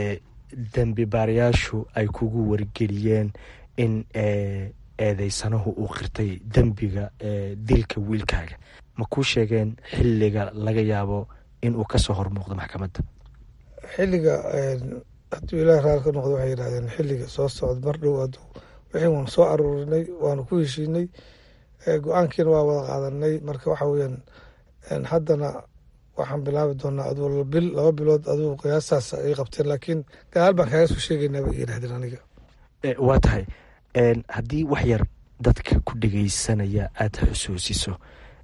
dembi baarayaashu ay kugu wargeliyeen in eedeysanahu uu qirtay dembiga dilka wiilkaaga ma kuu sheegeen xilliga laga yaabo inuu kasoo hormuuqdo maxkamadda xilliga hadduu ilaah raali ka noqdo waxay yidhahdeen xilliga soo socda mar dhow adu wixii waanu soo aruurinay waanu ku heshiinay go-aankiina waa wada qaadanay marka waxa weyaan haddana waxaan bilaabi doonaa aduu bil laba bilood aduu qiyaastaas ay qabteen laakiin gadaal baan kaaga soo sheegaynaa bay yidhahdeen aniga waa tahay haddii wax yar dadka ku dhegeysanaya aada xusuusiso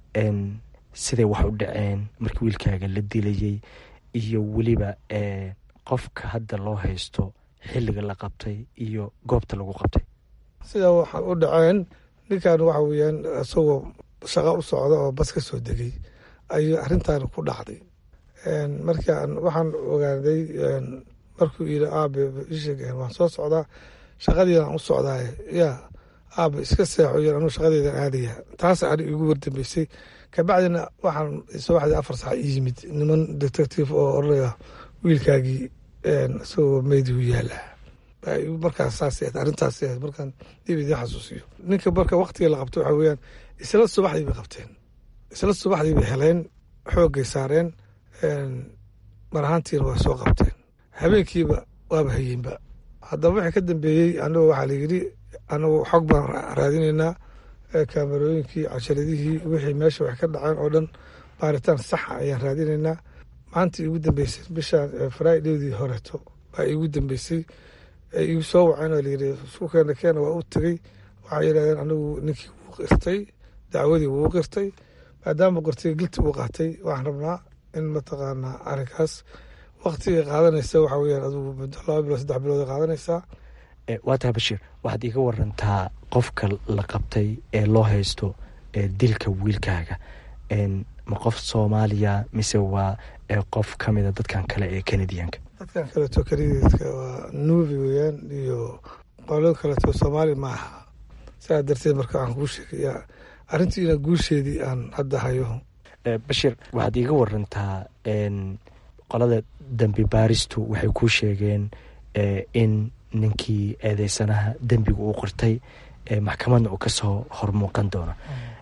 siday wax u dhaceen markii wiilkaaga la dilayay iyo weliba qofka hadda loo haysto xilliga la qabtay iyo goobta lagu qabtay sidaa waxaa u dhaceen ninkan waxa weyaan isagoo shaqo u socda oo bas ka soo degay ayuu arrintan ku dhacday markaan waxaan ogaaday markuu yidhi aabe isheg waan soo socdaa shaqadiiaan u socdaaye yaa aaba iska seexo yar anuu shaqadeedan aadaya taas ani igu wardambeysay kabacdina waxaan subaxdii afar sac ii yimid niman detective oo oranaya wiilkaagii isagoo meydi u yaala markaas saas arrintaas markaan dib idiin xasuusiyo ninka marka waktiga la qabto waxa weeyaan isla subaxdii bay qabteen isla subaxdii bay heleen xoogay saareen mar ahaantiina waa soo qabteen habeenkiiba waaba hayeenba haddaba wixii ka dambeeyey anigo waxaa layidhi anagu xog baan raadinaynaa kaamarooyinkii casharadihii wixii meesha wax ka dhaceen oo dhan baaritaan saxa ayaan raadinaynaa maantii igu dambeysay bishaan fridaydii horeeto baa igu dambeysay igu soo waceen oo layidhi isku keena keena waa u tegey waxay yidhahdeen anigu ninkii wuu qirtay dacwadii wuu qirtay maadaama qortiga gilti uu qaatay waxaan rabnaa in mataqaanaa arrinkaas waktiga qaadanaysa waxa weyaan adigu muddo laba bilood saddex bilood ay qaadanaysaa waa tahay bashiir waxaad iga warantaa qofka la qabtay ee loo haysto dilka wiilkaaga ma qof soomaaliya mise waa qof ka mida dadkan kale ee kanadiyanka dadkan kaleeto kanadiyanka waa nuubi weyaan iyo qolo kaleeto soomaali ma aha sidaa darteed marka waxaan kuu sheegayaa arrintiina guusheedii aan hadda hayo bashir waxaad iiga warantaa qolada dembi baaristu waxay kuu sheegeen in ninkii eedeysanaha dembiga uu qortay maxkamadna uu kasoo hormuuqan doono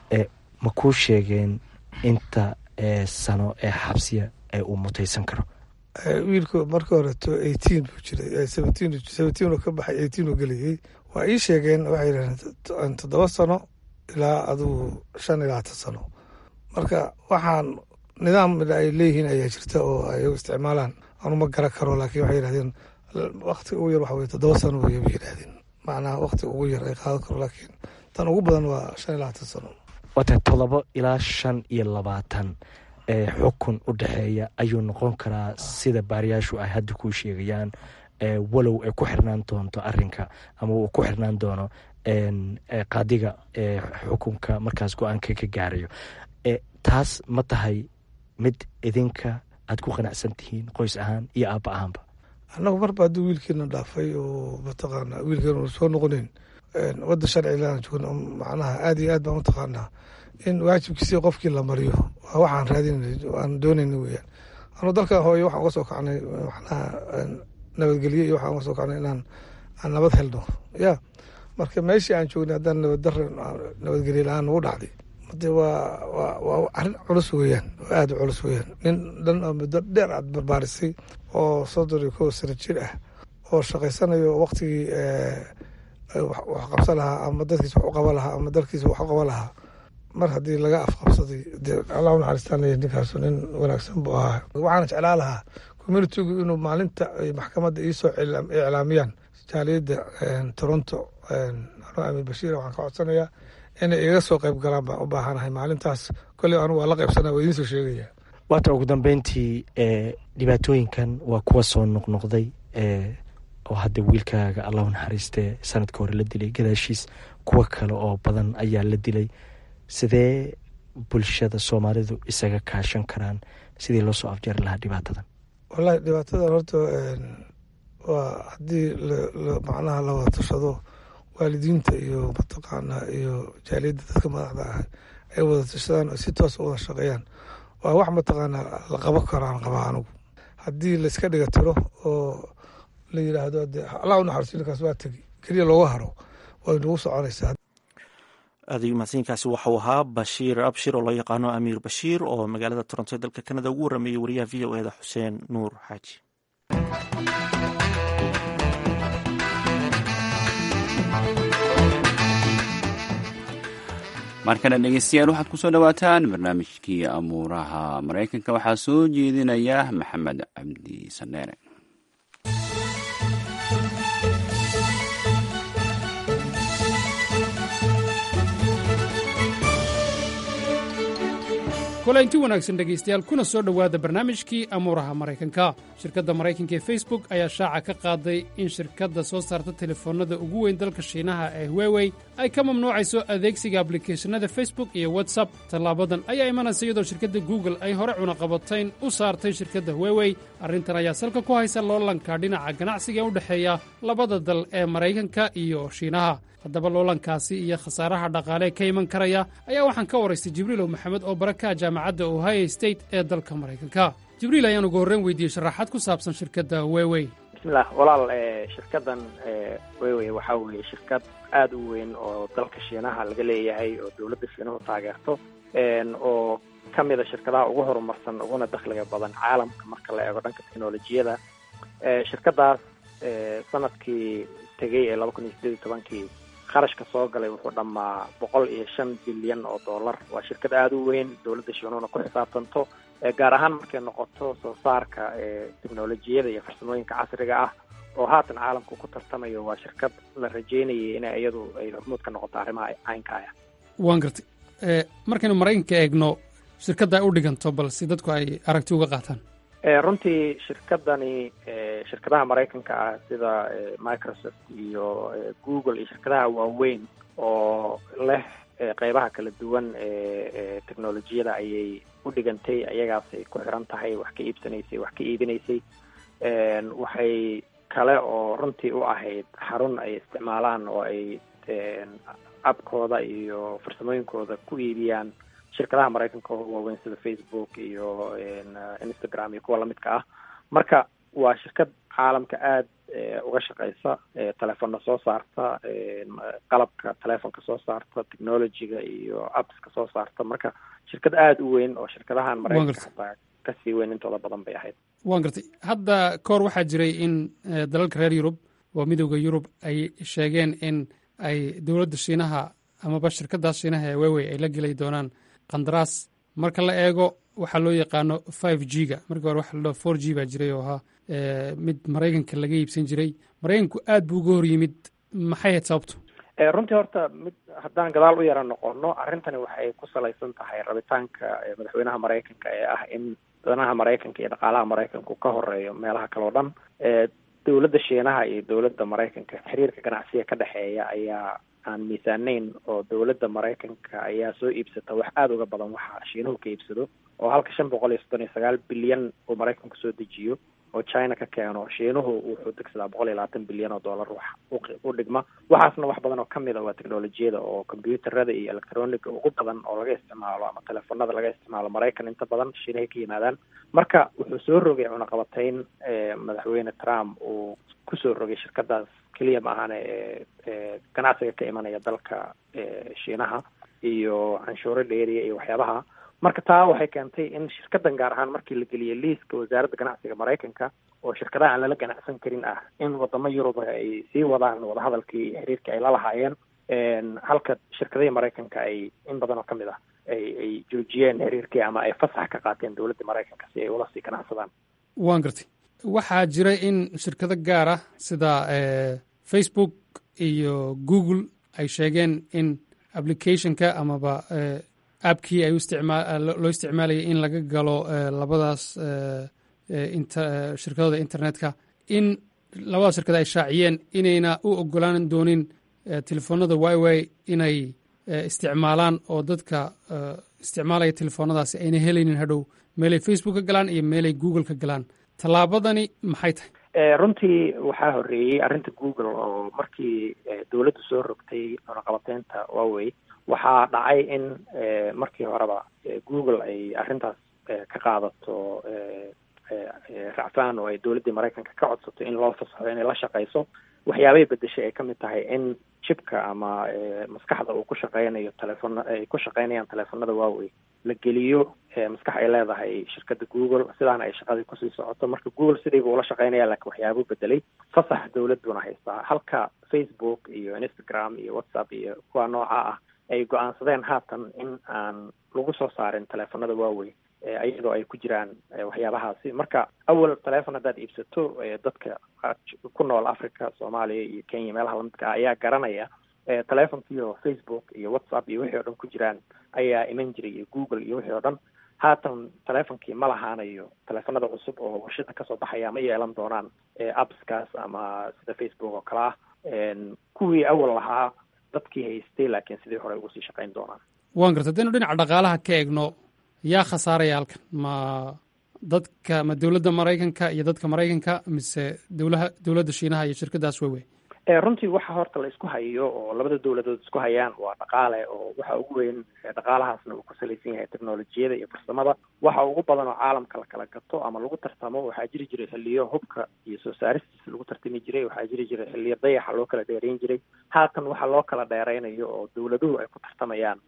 ma kuu sheegeen inta sano ee xabsiya ee uu mutaysan karo wiilku marka horeto eighteen buu jiray seventeen seventeen uu ka baxay eighteen uu gelayay waa ii sheegeen waxay yidhahdeen toddoba sano ilaa adugu shan ilaa hatan sano marka waxaan nidaam ay leeyihiin ayaa jirta oo ay isticmaalaan anuma garan karo laakiin waxay yidhahdeen wakti ugu yar waxa weye toddoba sano wey bay yidhahdeen macnaha wakti ugu yar ay qaadan karo laakiin tan ugu badan waa shan iyo labaatan sano waata todoba ilaa shan iyo labaatan xukun u dhexeeya ayuu noqon karaa sida baariyaashu ay hadda kuu sheegayaan walow ay ku xirnaan doonto arinka ama uu ku xirnaan doono qaadiga xukunka markaas go-aanka ka gaarayo taas ma tahay mid idinka aad ku qanacsan tihiin qoys ahaan iyo aabba ahaanba annagu marba hadduu wiilkiina dhaafay oo mataqaana wiilkeena uu soo noqonayn wadda sharcilaan joogna macnaha aad iyo aad baan utaqaanaa in waajibkiisii qofkii la mariyo waa waxaan raadinay aan doonayna weyaan anuu dalkan hooyo waxaan uga soo kacnay macnaha nabadgelye iyo waxaan uga soo kacnay inaan aan nabad helno ya marka meeshii aan joognay haddaan nabaddarre nabadgelye la-aan nagu dhacday de waa waa waa arrin culus weeyaan oo aada u culus weeyaan nin dhan oo muddo dheer aad barbaarisay oo soddon iyo kow sano jir ah oo shaqaysanayo waktigii wax qabsan lahaa ama dadkiis wax u qaban lahaa ama dalkiisa wax u qaban lahaa mar haddii laga afqabsaday dee allah u naxariistaanaya ninkaasu nin wanaagsan buu ahaa waxaana jeclaa lahaa communitigu inuu maalinta ay maxkamadda iisoo iclaamiyaan jaaliyadda toronto anuu amiir bashiir waxaan ka codsanayaa inay iga soo qayb galaan baan u baahanahay maalintaas kolley anu waa la qaybsanaa waa idiin soo sheegaya waata ugu dambeyntii dhibaatooyinkan waa kuwa soo noqnoqday oo hadda wiilkaaga allahu naxariistee sanadka hore la dilay gadaashiis kuwo kale oo badan ayaa la dilay sidee bulshada soomaalidu isaga kaashan karaan sidii loo soo afjari lahaa dhibaatadan wallahi dhibaatadan horta waa haddii macnaha la wada tashado waalidiinta iyo mataqaanaa iyo jaaliyadda dadka madaxda ah ay wada tashadaan oo si toos u wada shaqeeyaan waa wax mataqaanaa la qaban karo aan qabaa anugu haddii layska dhiga tiro oo la yidhaahdo de allah u naxariisto ninkaas waa tegi keliya looga haro way nagu soconaysaa aadayu mahadsankaasi waxau ahaa bashiir abshir oo loo yaqaano amiir bashiir oo magaalada toronto ee dalka kanada ugu warameeyey wariyaha v o eda xuseen nuur xaaji markana dhegeystayaal waxaad kusoo dhawaataan barnaamijkii amuuraha maraykanka waxaa soo jeedinaya maxamed cabdi saneere kulanti wanaagsan dhegaystayaal kuna soo dhowaada barnaamijkii amuuraha maraykanka shirkadda maraykanka ee facebook ayaa shaaca ka qaaday in shirkadda soo saarta telefoonnada ugu weyn dalka shiinaha ee huwewey ay ka mamnuucayso adeegsiga ablicathonada facebook iyo whatsapp tallaabadan ayaa imanaysa iyadoo shirkadda google ay hore cunaqabatayn u saartay shirkadda huwewey arrintan ayaa salka ku haysa loolanka dhinaca ganacsiga ee u dhexeeya labada dal ee maraykanka iyo shiinaha haddaba loolankaasi iyo khasaaraha dhaqaale ka iman karaya ayaa waxaan ka waraystay jibriilow maxamed oo baraka jaamacadda ohio state ee dalka maraykanka jibriil ayaan ugu horreyn weydiiyey sharaxaad ku saabsan shirkadda wewey bismillah walaal shirkaddan wewey waxaa weeye shirkad aada u weyn oo dalka shiinaha laga leeyahay oo dowladda shiinuhu taageerto oo ka mid a shirkadaha ugu horumarsan uguna dakhliga badan caalamka marka la eego dhanka teknolojiyada shirkaddaas sanadkii tegey ee laba kun iyo sideed iyo tobankii kharashka soo galay wuxuu dhammaa boqol iyo shan bilyan oo dollar waa shirkad aada u weyn dowladda shiinuhuna ku xisaabtanto gaar ahaan markay noqoto soo saarka teknolojiyada iyo farsamooyinka casriga ah oo haatan caalamku ku tartamayo waa shirkad la rajeynayay in iyadu ay hormuud ka noqoto arrimaha caynka ah waan gartay markaynu maraykanka eegno shirkadda ay u dhiganto bal si dadku ay aragti uga qaataan runtii shirkadani shirkadaha maraykanka ah sida microsoft iyo google iyo shirkadaha waaweyn oo leh qeybaha kala duwan ee technolojiyada ayay u dhigantay ayagaasay ku xiran tahay wax ka iibsanaysay wax ka iibinaysay waxay kale oo runtii u ahayd xarun ay isticmaalaan oo ay abkooda iyo farsamooyinkooda ku iibiyaan shirkadaha maraykanka oo waaweyn sida facebook iyo instagram iyo kuwa lamidka ah marka waa shirkad caalamka aada uga shaqeysa telefoonna soo saarta qalabka telefonka soo saarta technologyga iyo appska soo saarta marka shirkad aada u weyn oo shirkadahan maraykanka hataa kasii weyn intooda badan bay ahayd waan gartay hadda kahor waxaa jiray in dalalka reer yurub waa midooda yurub ay sheegeen in ay dowladda shiinaha amaba shirkadaas shiinaha ee wewey ay la gelay doonaan qandaraas marka la eego waxaa loo yaqaano five g ga markii hore waxa la dhaho four g baa jiray oo ahaa mid maraykanka laga iibsan jiray maraykanku aad buu uga hor yimid maxay hayd sababtu runtii horta mid haddaan gadaal u yara noqono arrintani waxay ku salaysan tahay rabitaanka madaxweynaha maraykanka ee ah in danaha maraykanka iyo dhaqaalaha maraykanku ka horeeyo meelaha kale o dhan dowladda shiinaha iyo dowladda maraykanka xiriirka ganacsiga ka dhexeeya ayaa aan miisaanayn oo dowladda maraykanka ayaa soo iibsata wax aada uga badan waxa shiinuhu ka iibsado oo halka shan boqol iyo soddon iyo sagaal bilyan uu maraykanku soo dejiyo oo china ka keeno shiinuhu wuxuu degsadaa boqol iyo labaatan bilyan oo dollar wax u dhigma waxaasna wax badan oo kamid a waa technolojiyada oo combyuutarada iyo electroniga ugu badan oo laga isticmaalo ama telefonada laga isticmaalo maraykan inta badan shiinahay ka yimaadaan marka wuxuu soo rogay cunaqabatayn madaxweyne trump uu kusoo rogay shirkadaas keliya ma ahane ee ganacsiga ka imanaya dalka shiinaha iyo canshuuro dheeriya iyo waxyaabaha marka taa waxay keentay in shirkadan gaar ahaan markii la geliyay liiska wasaaradda ganacsiga maraykanka oo shirkadaha aan lala ganacsan karin ah in wadamo yurub ay sii wadaan wadahadalkii iyo xiriirkii ay la lahaayeen halka shirkadihii maraykanka ay in badan oo kamid ah ay ay joojiyeen xiriirkii ama ay fasax ka qaateen dowladda maraykanka si ay ula sii ganacsadaan waan gartay waxaa jira in shirkado gaar ah sida facebook iyo google ay sheegeen in applicationka amaba appkii ay loo isticmaalayay in laga galo labadaas shirkadooda internetka in labadaas shirkada ay shaaciyeen inayna u ogolaan doonin telefoonada wiwi inay isticmaalaan oo dadka isticmaalaya telefoonadaasi ayna helaynin hadhow meelay facebook ka galaan iyo meelay google ka galaan tallaabadani maxay tahay runtii waxaa horeeyey arrinta google oo markii dowladdu soo rogtay cunaqabateynta huawey waxaa dhacay in markii horeba google ay arrintaas ka qaadato racfaan oo ay dowladdii maraykanka ka codsato in loo fasaxo inay la shaqeyso waxyaabay bedeshay ay kamid tahay in jibka ama maskaxda uu ku shaqeynayo telefoon ay ku shaqeynayaan teleefonada huawey la geliyo maskax ay leedahay shirkadda google sidaana ay shaqadii kusii socoto marka google sidiiba ula shaqeynaya laakiin waxyaabuu bedelay fasax dowladuna haystaa halka facebook iyo instagram iyo whatsapp iyo kuwa nooca ah ay go-aansadeen haatan in aan lagu soo saarin teleefonada huawey iyadoo ay ku jiraan waxyaabahaasi marka awal telefon haddaad iibsato dadka ku nool africa soomaaliya iyo kenya meelaha lamidka ah ayaa garanaya telefonkiio facebook iyo whatsapp iyo wixii o dhan ku jiraan ayaa iman jiray iyo google iyo wixii o dhan haatan telefonkii ma lahaanayo telefonada cusub oo warshada kasoo baxaya ma yeelan doonaan appskaas ama sida facebook oo kale ah kuwii awal lahaa dadkii haystay laakiin sidii hore ugu sii shaqayn doonaan waan garta hadaynu dhinaca dhaqaalaha ka eegno yaa khasaaraya halkan ma dadka ma dowladda maraykanka iyo dadka maraykanka mise dowlaha dowladda shiinaha iyo shirkadaas wewe runtii waxa horta la isku hayo oo labada dowladood isku hayaan waa dhaqaale oo waxa ugu weyn dhaqaalahaasna uu ku salaysan yahay technolojiyada iyo farsamada waxa ugu badan oo caalamka la kala gato ama lagu tartamo waxaa jiri jiray xiliyo hubka iyo soo saaristiisa lagu tartami jiray waxaa jiri jiray xiliyo dayaxa loo kala dheereyn jiray haatan waxa loo kala dheereynayo oo dowladuhu ay ku tartamayaan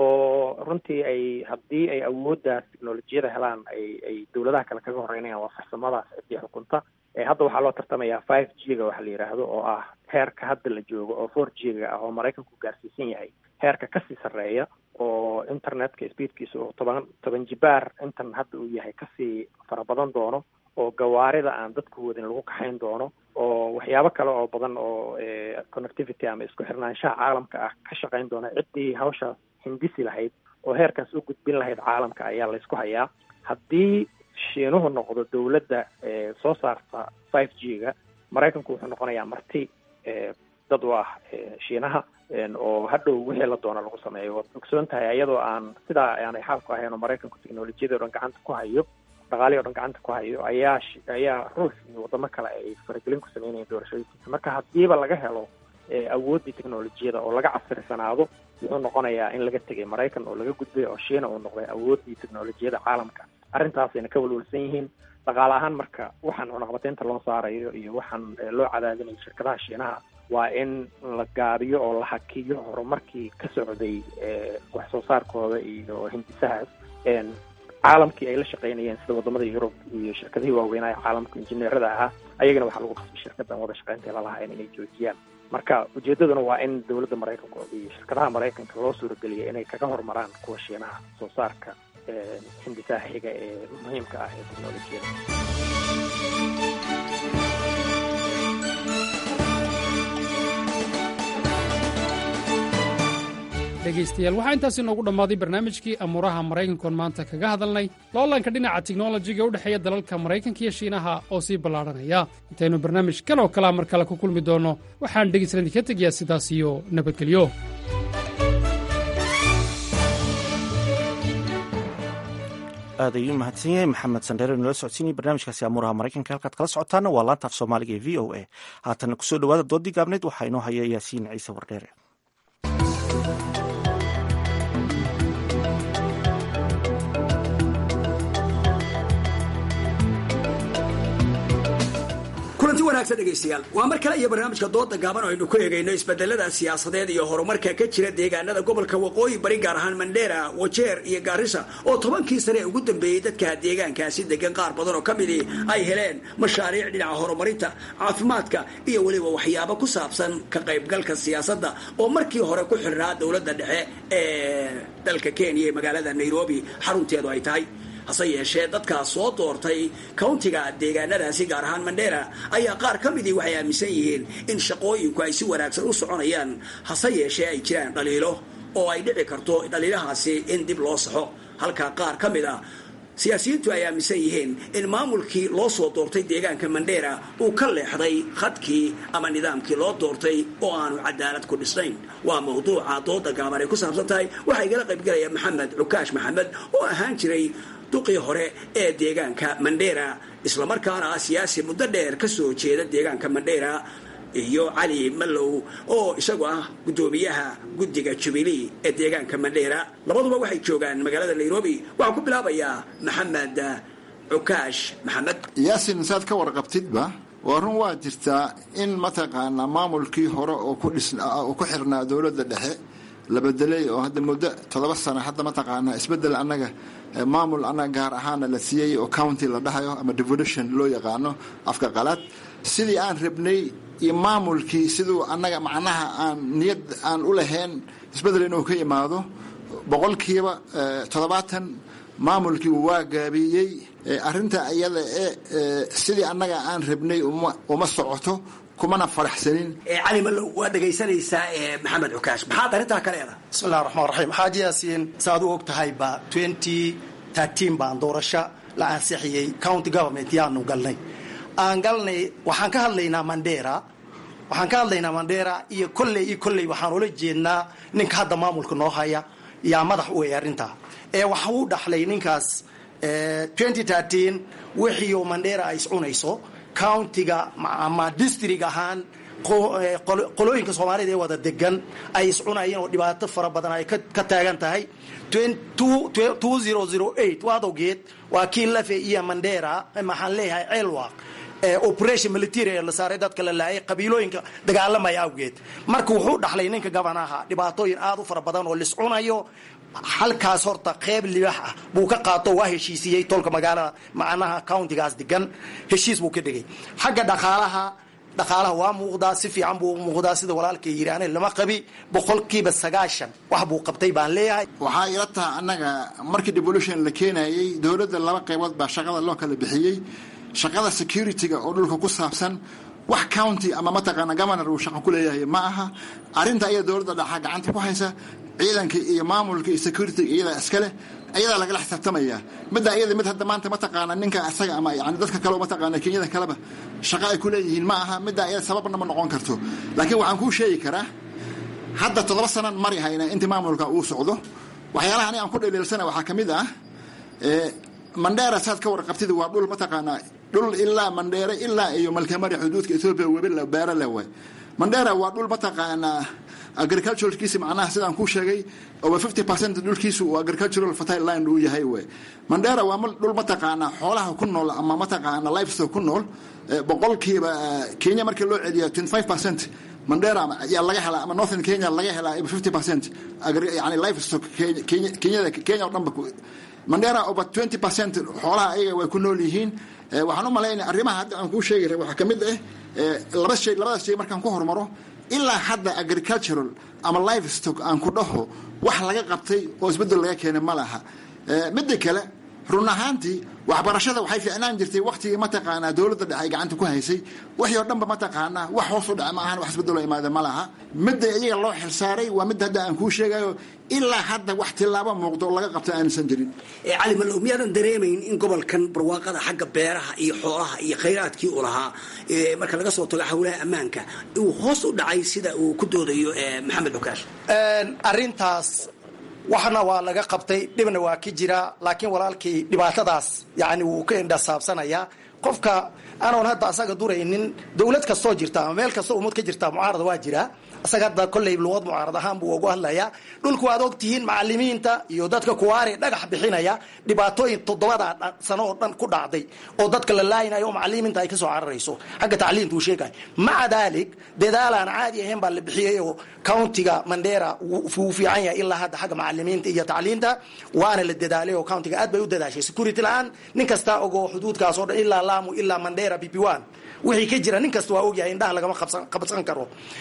oo runtii ay haddii ay awooddaas technolojiyada helaan ay ay dowladaha kale kaga horeynayaan waa farsamadaas ciddii xukunta hadda waxaa loo tartamayaa five g ga waxa la yidhaahdo oo ah heerka hadda la joogo oo four g ga ah oo maraykanku gaarsiisan yahay heerka kasii sarreeya oo internetka speedkiisa oo toban toban jibaar intan hadda uu yahay kasii fara badan doono oo gawaarida aan dadku wadin lagu kaxayn doono oo waxyaabo kale oo badan oo connectivity ama isku xirnaanshaha caalamka ah ka shaqayn doona ciddii hawshaas hindisi lahayd oo heerkaas u gudbin lahayd caalamka ayaa laysku hayaa haddii shiinuhu noqdo dowladda soo saarta five g ga maraykanku wuxuu noqonayaa marti dad u ah shiinaha oo hadhow wixii la doona lagu sameeyo waad ogsoon tahay iyadoo aan sidaa aanay xaalku ahayn oo maraykanku technolojiyada o dhan gacanta ku hayo dhaqaalihii o dhan gacanta ku hayo ayaa ayaa ruux iyo wadamo kale ay faragelin ku sameynayeen doorashooyinkiisa marka haddiiba laga helo awooddii technolojiyada oo laga casrisanaado wuxuu noqonayaa in laga tegay maraykan oo laga gudbay oo shiina uu noqday awooddii technolojiyada caalamka arrintaasayna ka walwalsan yihiin dhaqaale ahaan marka waxaan cunaqabateynta loo saarayo iyo waxaan loo cadaadinayo shirkadaha shiinaha waa in la gaabiyo oo la hakiyo horumarkii ka socday wax soo saarkooda iyo hindisahaas caalamkii ay la shaqaynayeen sida wadamada yurub iyo shirkadihii waaweynaa ee caalamka injineerada ahaa ayagana waxaa lagu qasbay shirkadan wada shaqaynta lalahayn inay joojiyaan marka ujeedaduna waa in dowladda maraykanka iyo shirkadaha maraykanka loo suurageliya inay kaga horumaraan kuwa shiinaha soo saarka hindisaha xiga ee muhiimka ah ee technolojiyada dhegaystayaal waxaa intaasi noogu dhammaaday barnaamijkii amuuraha maraykankoon maanta kaga hadalnay loolanka dhinaca tiknolojiga u dhexeeya dalalka maraykanka iyo shiinaha oo sii ballaadhanaya intaynu barnaamij kan oo kalea mar kale ku kulmi doonno waxaan dhegaysan idinka tegayaa sidaas iyo nabadgelyo aad ayuu mahadsan yahay maxamed sandheere nala socodsiinaya barnaamijkaasi amuuraha maraykanka halkaad kala socotaana waa laanta af soomaaliga ee v o a haatana kusoo dhawaada doodii gaabneyd waxaa inoo haya yaasiin ciise wardheere kulanti wanaagsan dhegaystayaal waa mar kale iyo barnaamijka dooda gaaban oo aynu ku eegayno isbedelada siyaasadeed iyo horumarka ka jira deegaanada gobolka waqooyi bari gaar ahaan mandheera wajeer iyo gaarisa oo tobankii sane ugu dambeeyey dadka deegaankaasi degan qaar badan oo ka midii ay heleen mashaariic dhinaca horumarinta caafimaadka iyo weliba waxyaabo ku saabsan ka qaybgalka siyaasadda oo markii hore ku xirnaa dowladda dhexe ee dalka kenya ee magaalada nairobi xarunteedu ay tahay hase yeeshee dadkaa soo doortay countiga deegaanadaasi gaar ahaan mandheera ayaa qaar ka midii waxay aaminsan yihiin in shaqooyinku ay si wanaagsan u soconayaan hase yeeshee ay jiraan dhaliilo oo ay dhici karto dhaliilahaasi in dib loo saxo halka qaar ka mid a siyaasiyiintu ay aaminsan yihiin in maamulkii loo soo doortay deegaanka mandheera uu ka leexday khadkii ama nidaamkii loo doortay oo aanu cadaalad ku dhisnayn waa mawduuca dooda gaaban ay ku saabsan tahay waxaa igala qaybgelaya maxamed cukaash maxamed oo ahaan jiray duqii hore ee deegaanka mandheera islamarkaana ah siyaasi muddo dheer ka soo jeeda deegaanka mandheera iyo cali mallow oo isagu ah guddoomiyaha guddiga jubilee ee deegaanka mandheera labaduba waxay joogaan magaalada nairobi waxaan ku bilaabayaa maxamed cukaash maxamed yaasin saad ka warqabtidba waa run waa jirtaa in mataqaanaa maamulkii hore oo ku xirnaa dowladda dhexe la bedelay oo hadda muddo toddoba sano hadda mataqaanaa isbedel annaga maamul annaga gaar ahaana la siiyey oo county la dhahayo ama devolution loo yaqaano afka qalaad sidii aan rabnay iyo maamulkii siduu annaga macnaha aan niyad aan u lahayn isbedel inuu ka imaado boqolkiiba toddobaatan maamulkii waa gaabiyey arinta iyada ee sidii annaga aan rabnay uma socoto kumana faraxsanin cali mallow waa dhegaysanaysaa maxamed cukaash maxaad arrintaa ka leedahay bismillahi raxmaan raxiim xaaji yaasiin saaad u og tahayba twenty tartiin baan doorasho la ansixiyey county government yaanu galnay aan galnay waxaan ka hadlaynaa mandera waxaan ka hadlaynaa mandera iyo kolley iyo kolley waxaan ula jeednaa ninka hadda maamulka noo haya yaa madax u ey arrintaa ee waxa uu dhaxlay ninkaas wixii mandera ay iscunayso countiga ama district ahaan qolooyinka soomaalida ee wada degan ay iscunayeen oo dhibaato fara badan ay ka taagan tahay waad ogeed waa kii lafe iyo mandera maxaan leeyahay ceelwaq operation military ee la saaray dadka la laayay qabiilooyinka dagaalamaya awgeed marka wuxuu dhaxlay ninka gabanaha dhibaatooyin aad u fara badan oo liscunayo halkaas horta qeyb libax ah buu ka qaato waa heshiisiyey tolka magaalada macnaha countigaas degan heshiis buu ka dhigay xagga dhaqaalaha dhaqaalaha waa muuqdaa si fiican buu muuqdaa sida walaalkay yidhaahne lama qabi boqolkiiba sagaashan wax buu qabtay baan leeyahay waxaa ila taha annaga markii devolution la keenayey dowladda laba qaybood baa shaqada loo kala bixiyey shaqada security-ga oo dhulka ku saabsan wax county ama mataqaana governor uu shaqo ku leeyahay ma aha arrinta iyada dowladda dhaxa gacanta ku haysa ciidanka iyo maamulka iyo security iyadaa iskale ayadaa lagala xisaabtamaya midda iyada mid hadda maanta mataqaana ninka isaga ama yani dadka kaleo mataqaana kenyada kaleba shaqo ay ku leeyihiin ma aha midda iyada sababna ma noqon karto laakiin waxaan kuu sheegi karaa hadda toddoba sanan mari hayna intii maamulka uu socdo waxyaalaha ani aan ku dhaliilsana waxaa ka mid ah mandheera saad ka warqabtid waa dhul mataqaanaa dhul ilaa mandheere ilaa iyo malkamari xuduudka ethoobia webi beero le way mandheera waa dhul mataqaanaa agriculturalkiisi macnaha sidaan kuu sheegay over fifty percent dhulkiisu uu agricultural fertile land uu yahay wey mandheera waa dhul mataqaanaa xoolaha ku nool ama mataqaana livestock ku nool boqolkiiba kenya markii loo celiya twenty five percent mandheera ayaa laga helaa ama northern kenya laga helaa fifty percent yani livestock kenyada kenya o dhanba mandheera over twenty percent xoolaha ayaga way ku nool yihiin waxaan u malaynaya arrimaha hadda aan kuu sheegi ra waxaa ka mid ah laba shay labadaas shay markaan ku hormaro ilaa hadda agricultural ama livestock aan ku dhaho wax laga qabtay oo isbeddel laga keenay ma laha midda kale run ahaantii waxbarashada waxay ficnaan jirtay waktigii mataqaanaa dowladda dhexe ay gacanta ku haysay wixii oo dhanba mataqaanaa wax hoos u dhace ma ahan wax isbeddelo imaada ma laha midda iyaga loo xilsaaray waa midda hadda aan kuu sheegayo ilaa hadda wax tilaabo muuqdo oo laga qabta aansan jirin cali malow miyaadan dareemayn in gobolkan barwaaqada xagga beeraha iyo xoolaha iyo khayraadkii u lahaa marka laga soo tago howlaha ammaanka uu hoos u dhacay sida uu ku doodayo maxamed xukaash arintaas waxna waa laga qabtay dhibna waa ka jira laakiin walaalkii dhibaatadaas yani wuu ka indhasaabsanayaa qofka anoon hadda asaga duraynin dowlad kastoo jirta ama meel kastoo ummad ka jirta mucaarada waa jira asaga hadda kolley luqad mucaarad ahaan buu ugu hadlayaa dhulku waad ogtihiin macalimiinta iyo dadka kuwaari dhagax bixinaya dhibaatooyin toddobada sano oo dhan ku dhacday oo dadka la laayinayo oo macalimiinta ay kasoo cararayso xagga tacliinta uu sheegay maca daalik dadaalaan caadi ahayn baa la bixiyay oo countiga mandera wuu fiican yahay ilaa hadda xagga macalimiinta iyo tacliinta waana la dadaalay oo countiga aad bay u dadaashay security la-aan nin kastaa ogo xuduudkaas oo dhan ilaa lamu ilaa mandera bb one wixii ka jira nin kasta waa ogyahay indhaha lagama qabsan karo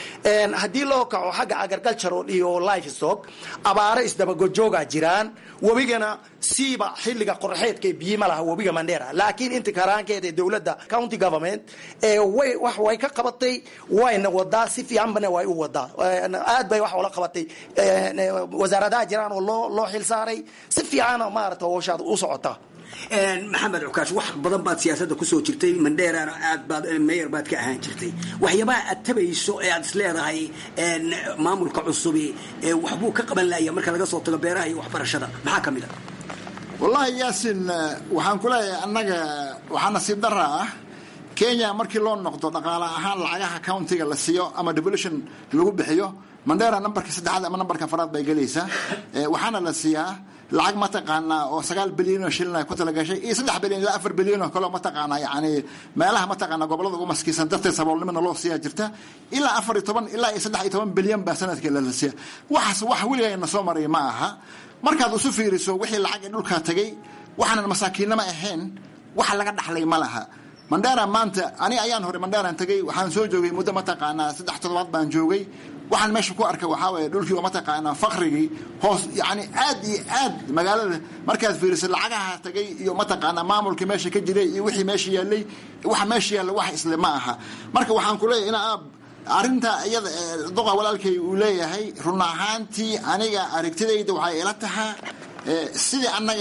haddii loo kaco xagga agricultural iyo livestock abaaro isdabagojooga jiraan webigana siiba xilliga qorxeedka biyi ma laha webiga mandera laakiin inta karaankeeda ee dowladda county government way wax way ka qabatay wayna wadaa si fiicanbana way u wadaa aad bay wax ula qabatay wasaaradaha jiraan oo loo loo xilsaaray si fiicana maarata howshaad u socota maxamed cukaash wax badan baad siyaasadda kusoo jirtay mandheerana aad baad meyer baad ka ahaan jirtay waxyaabaha aad tabayso ee aad is leedahay maamulka cusubi waxbuu ka qaban laaya marka laga soo tago beeraha iyo waxbarashada maxaa ka mid a wallaahi yaasin waxaan ku leeyahay annaga waxaa nasiib dara ah kenya markii loo noqdo dhaqaale ahaan lacagaha countiga la siiyo ama devolution lagu bixiyo mandera nambarka saddexaad ama nambarka afaraad bay gelaysaa waxaana la siiyaa lacag mataqaanaa oo sagaal bilyan oo shilin ay ku talagashay iyo saddex bilyan ilaa afar bilyan oo kaleo mataqaanaa yani meelaha mataqaanaa gobolada ugu maskiisan darteed saboolnimana loo siiyaa jirta ilaa afar iyo toban ilaa iyo saddex iyo toban bilyan baa sanadkii la siiya waxaas wax weligayna soo maray ma aha markaad isu fiiriso wixii lacag ee dhulkaa tagay waxaanan masaakiinnama ahayn waxa laga dhaxlay ma laha mandera maanta ani ayaan hore manderan tagay waxaan soo joogay muddo mataqaanaa saddex toddobaad baan joogay waxaan meesha ku arkay waxaa waye dhulkii oo mataqaanaa fakrigii hoos yani aad iyo aad magaalada markaad fiiriso lacagaha tagay iyo mataqaanaa maamulkii meesha ka jiray iyo wixii meesha yaallay waxa meesha yaalla wax isle ma aha marka waxaan ku leeyahay ina aab arrinta iyada duqa walaalkay uu leeyahay run ahaantii aniga aragtidayda waxay ila tahaa sidii annaga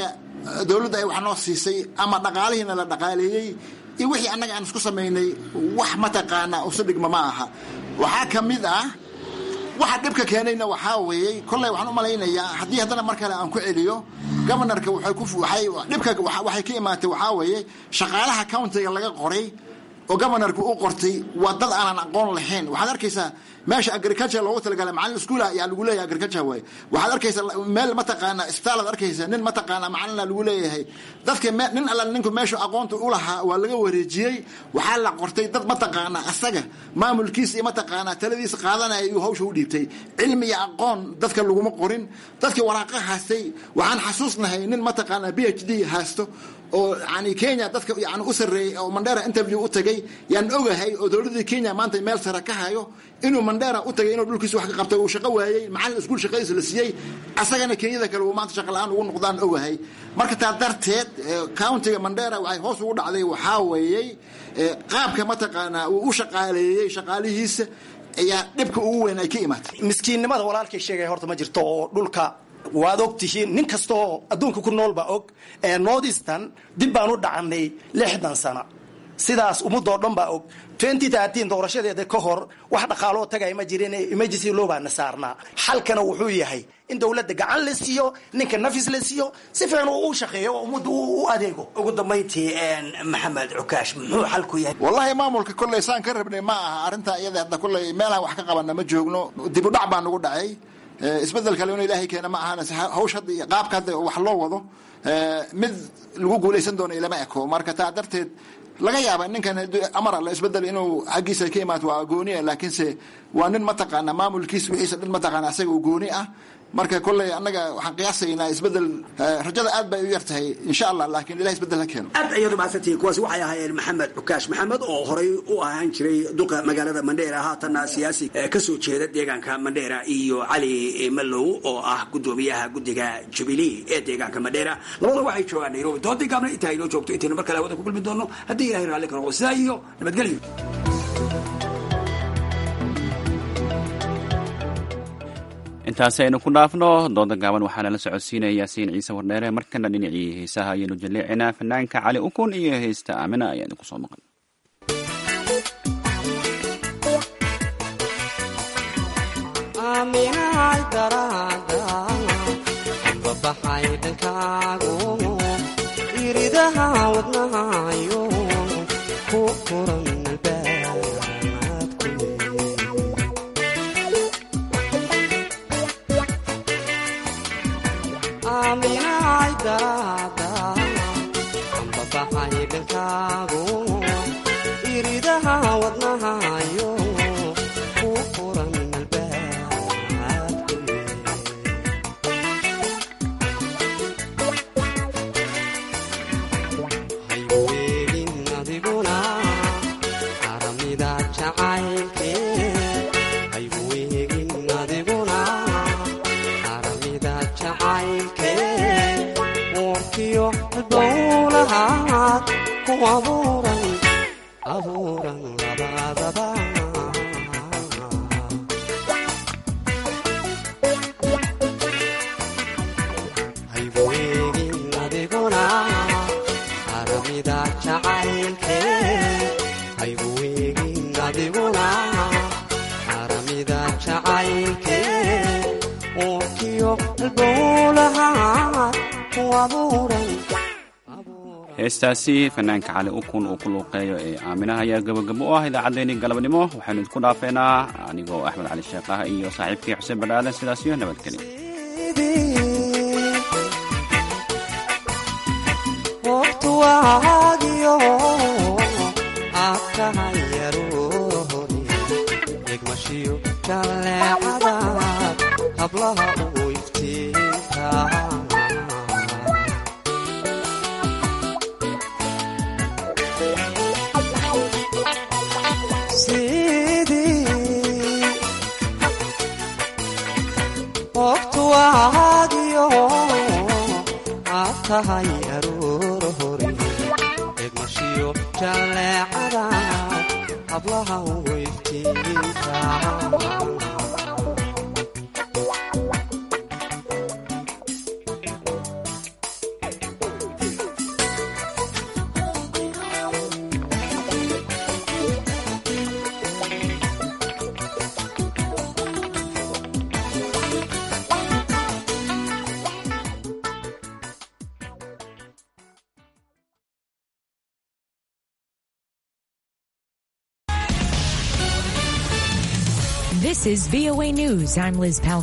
dowladda ay wax noo siisay ama dhaqaalihiina la dhaqaaleeyey iyo wixii annaga aan isku samaynay wax mataqaanaa usu dhigma ma aha waxaa ka mid ah waxa dhibka keenayna waxaa weeyey kolley waxaan u malaynayaa haddii haddana mar kale aan ku celiyo governorka waxay ku waxay dhibka waxay ka imaatay waxaa weeye shaqaalaha countiga laga qoray oo governorka u qortay waa dad aanan aqoon lahayn waxaad arkaysaa meesha agriculture loogu talagalay macallin iskuula ayaa lagu leeyahay agriculture waaye waxaad arkaysaa meel mataqaanaa isbitaalaad arkaysaa nin mataqaanaa macallina lagu leeyahay dadka nin alla ninku meeshu aqoonta u lahaa waa laga wareejiyey waxaa la qortay dad mataqaanaa asaga maamulkiisa iyo mataqaanaa taladiisa qaadanaya iyuu hawsha u dhiibtay cilmi iyo aqoon dadka laguma qorin dadkii waraaqa haastay waxaan xasuusnahay nin mataqaanaa b h d haasto oo yani kenya dadka yani u sarreeyey oo mandera interview u tagay yaan ogahay oo dowladii kenya maanta meel sare ka hayo inuu mandera u tagay inuu dhulkiisa wax ka qabtay uu shaqo waayey macallin iskuul shaqadiisa la siiyey asagana kenyada kale uu maanta shaqa la-aan ugu noqdaan ogahay marka taa darteed countiga mandera waxay hoos ugu dhacday waxaa weeyey qaabka mataqaanaa uu u shaqaaleeyey shaqaalihiisa ayaa dhibka ugu weyn ay ka imaatay miskiinnimada walaalkay sheegaya horta ma jirto oo dhulka waad og tihiin nin kastaoo adduunka ku nool baa og ee northeastern dib baan u dhacanay lixdan sana sidaas ummadoo dhan baa og doorashadeeda ka hor wax dhaqaaloo tagay ma jirin emergency law baana saarnaa xalkana wuxuu yahay in dowladda gacan la siiyo ninka nafis la siiyo si fiican uu u shaqeeyo oo ummadda u adeego ugu dambayntii maxamed cukaash muxuu xalku yahay wallahi maamulka kolley saan ka rabnay ma aha arrintaa iyada hadda kolley meelaan wax ka qabana ma joogno dib u dhac baa nagu dhacay isbedel kale inuu ilaahay keena ma ahana hawsh hadda iyo qaabka hadda wax loo wado mid lagu guulaysan doono ilama eko marka taa darteed laga yaaba ninkan amar alla isbedel inuu xaggiisa ka imaato waa gooni laakiinse waa nin mataqaana maamulkiisa wixiisa dhan mataqaana asaga uu gooni ah marka kolley annaga waxaan qiyaasaynaa isbedel rajada aad bay u yar tahay insha allah laakiin ilahay isbedel ha keeno aad ayaad umahadsantihiin kuwaasi waxay ahaayeen maxamed cukaash maxamed oo horay u ahaan jiray duqa magaalada mandheera haatanna siyaasi kasoo jeeda deegaanka mandheera iyo cali malow oo ah gudoomiyaha guddiga jubilee ee deegaanka mandheera labada waxay joogaan nairobi doodii gaabna intaa inoo joogto intaynu mar kale hawada ku kulmi doono haddii ilahay raalli ka noqdo sidaa iyo nabadgelyo intaasi aynu ku dhaafno dooda gaaban waxaana la socodsiinaya yaasiin ciise wardheere markana dhinacii heesaha ayaynu jalleecinaa fanaanka cali ukun iyo heesta aamina ayaa idinku soo maqan iridaha wadnahayo ku furan ambabaxay dhankaagu iridaha wadnahayo ku furan albaabhaywegin adiguna aramida jacaylke haywegin adiguna aramida jacaylke warkiyo dowlahaad ku abuuran abuuran labadaba haywegin adiguna aramida jacaylke haywegin adiguna aramida jacaylke warkiyo dowlahaad heestaasi fanaanka cali ukun uu ku luuqeeyo ee aaminaha ayaa gabagabo u ah idaacaddeenii galabnimo waxaynu idinku dhaafeynaa anigoo axmed cali sheekh ah iyo saaxiibkii xuseen badhaaden sidaas iyo nabadgelyo waqtuwaagiyo adkahayarohori egmashiyo jalleecada hablaha u iftiinta waqtuwaagiyo aad tahay aroor hore egmashiyo jalleecada hablaha weyftiinta This is VOA News. I'm Liz Pal.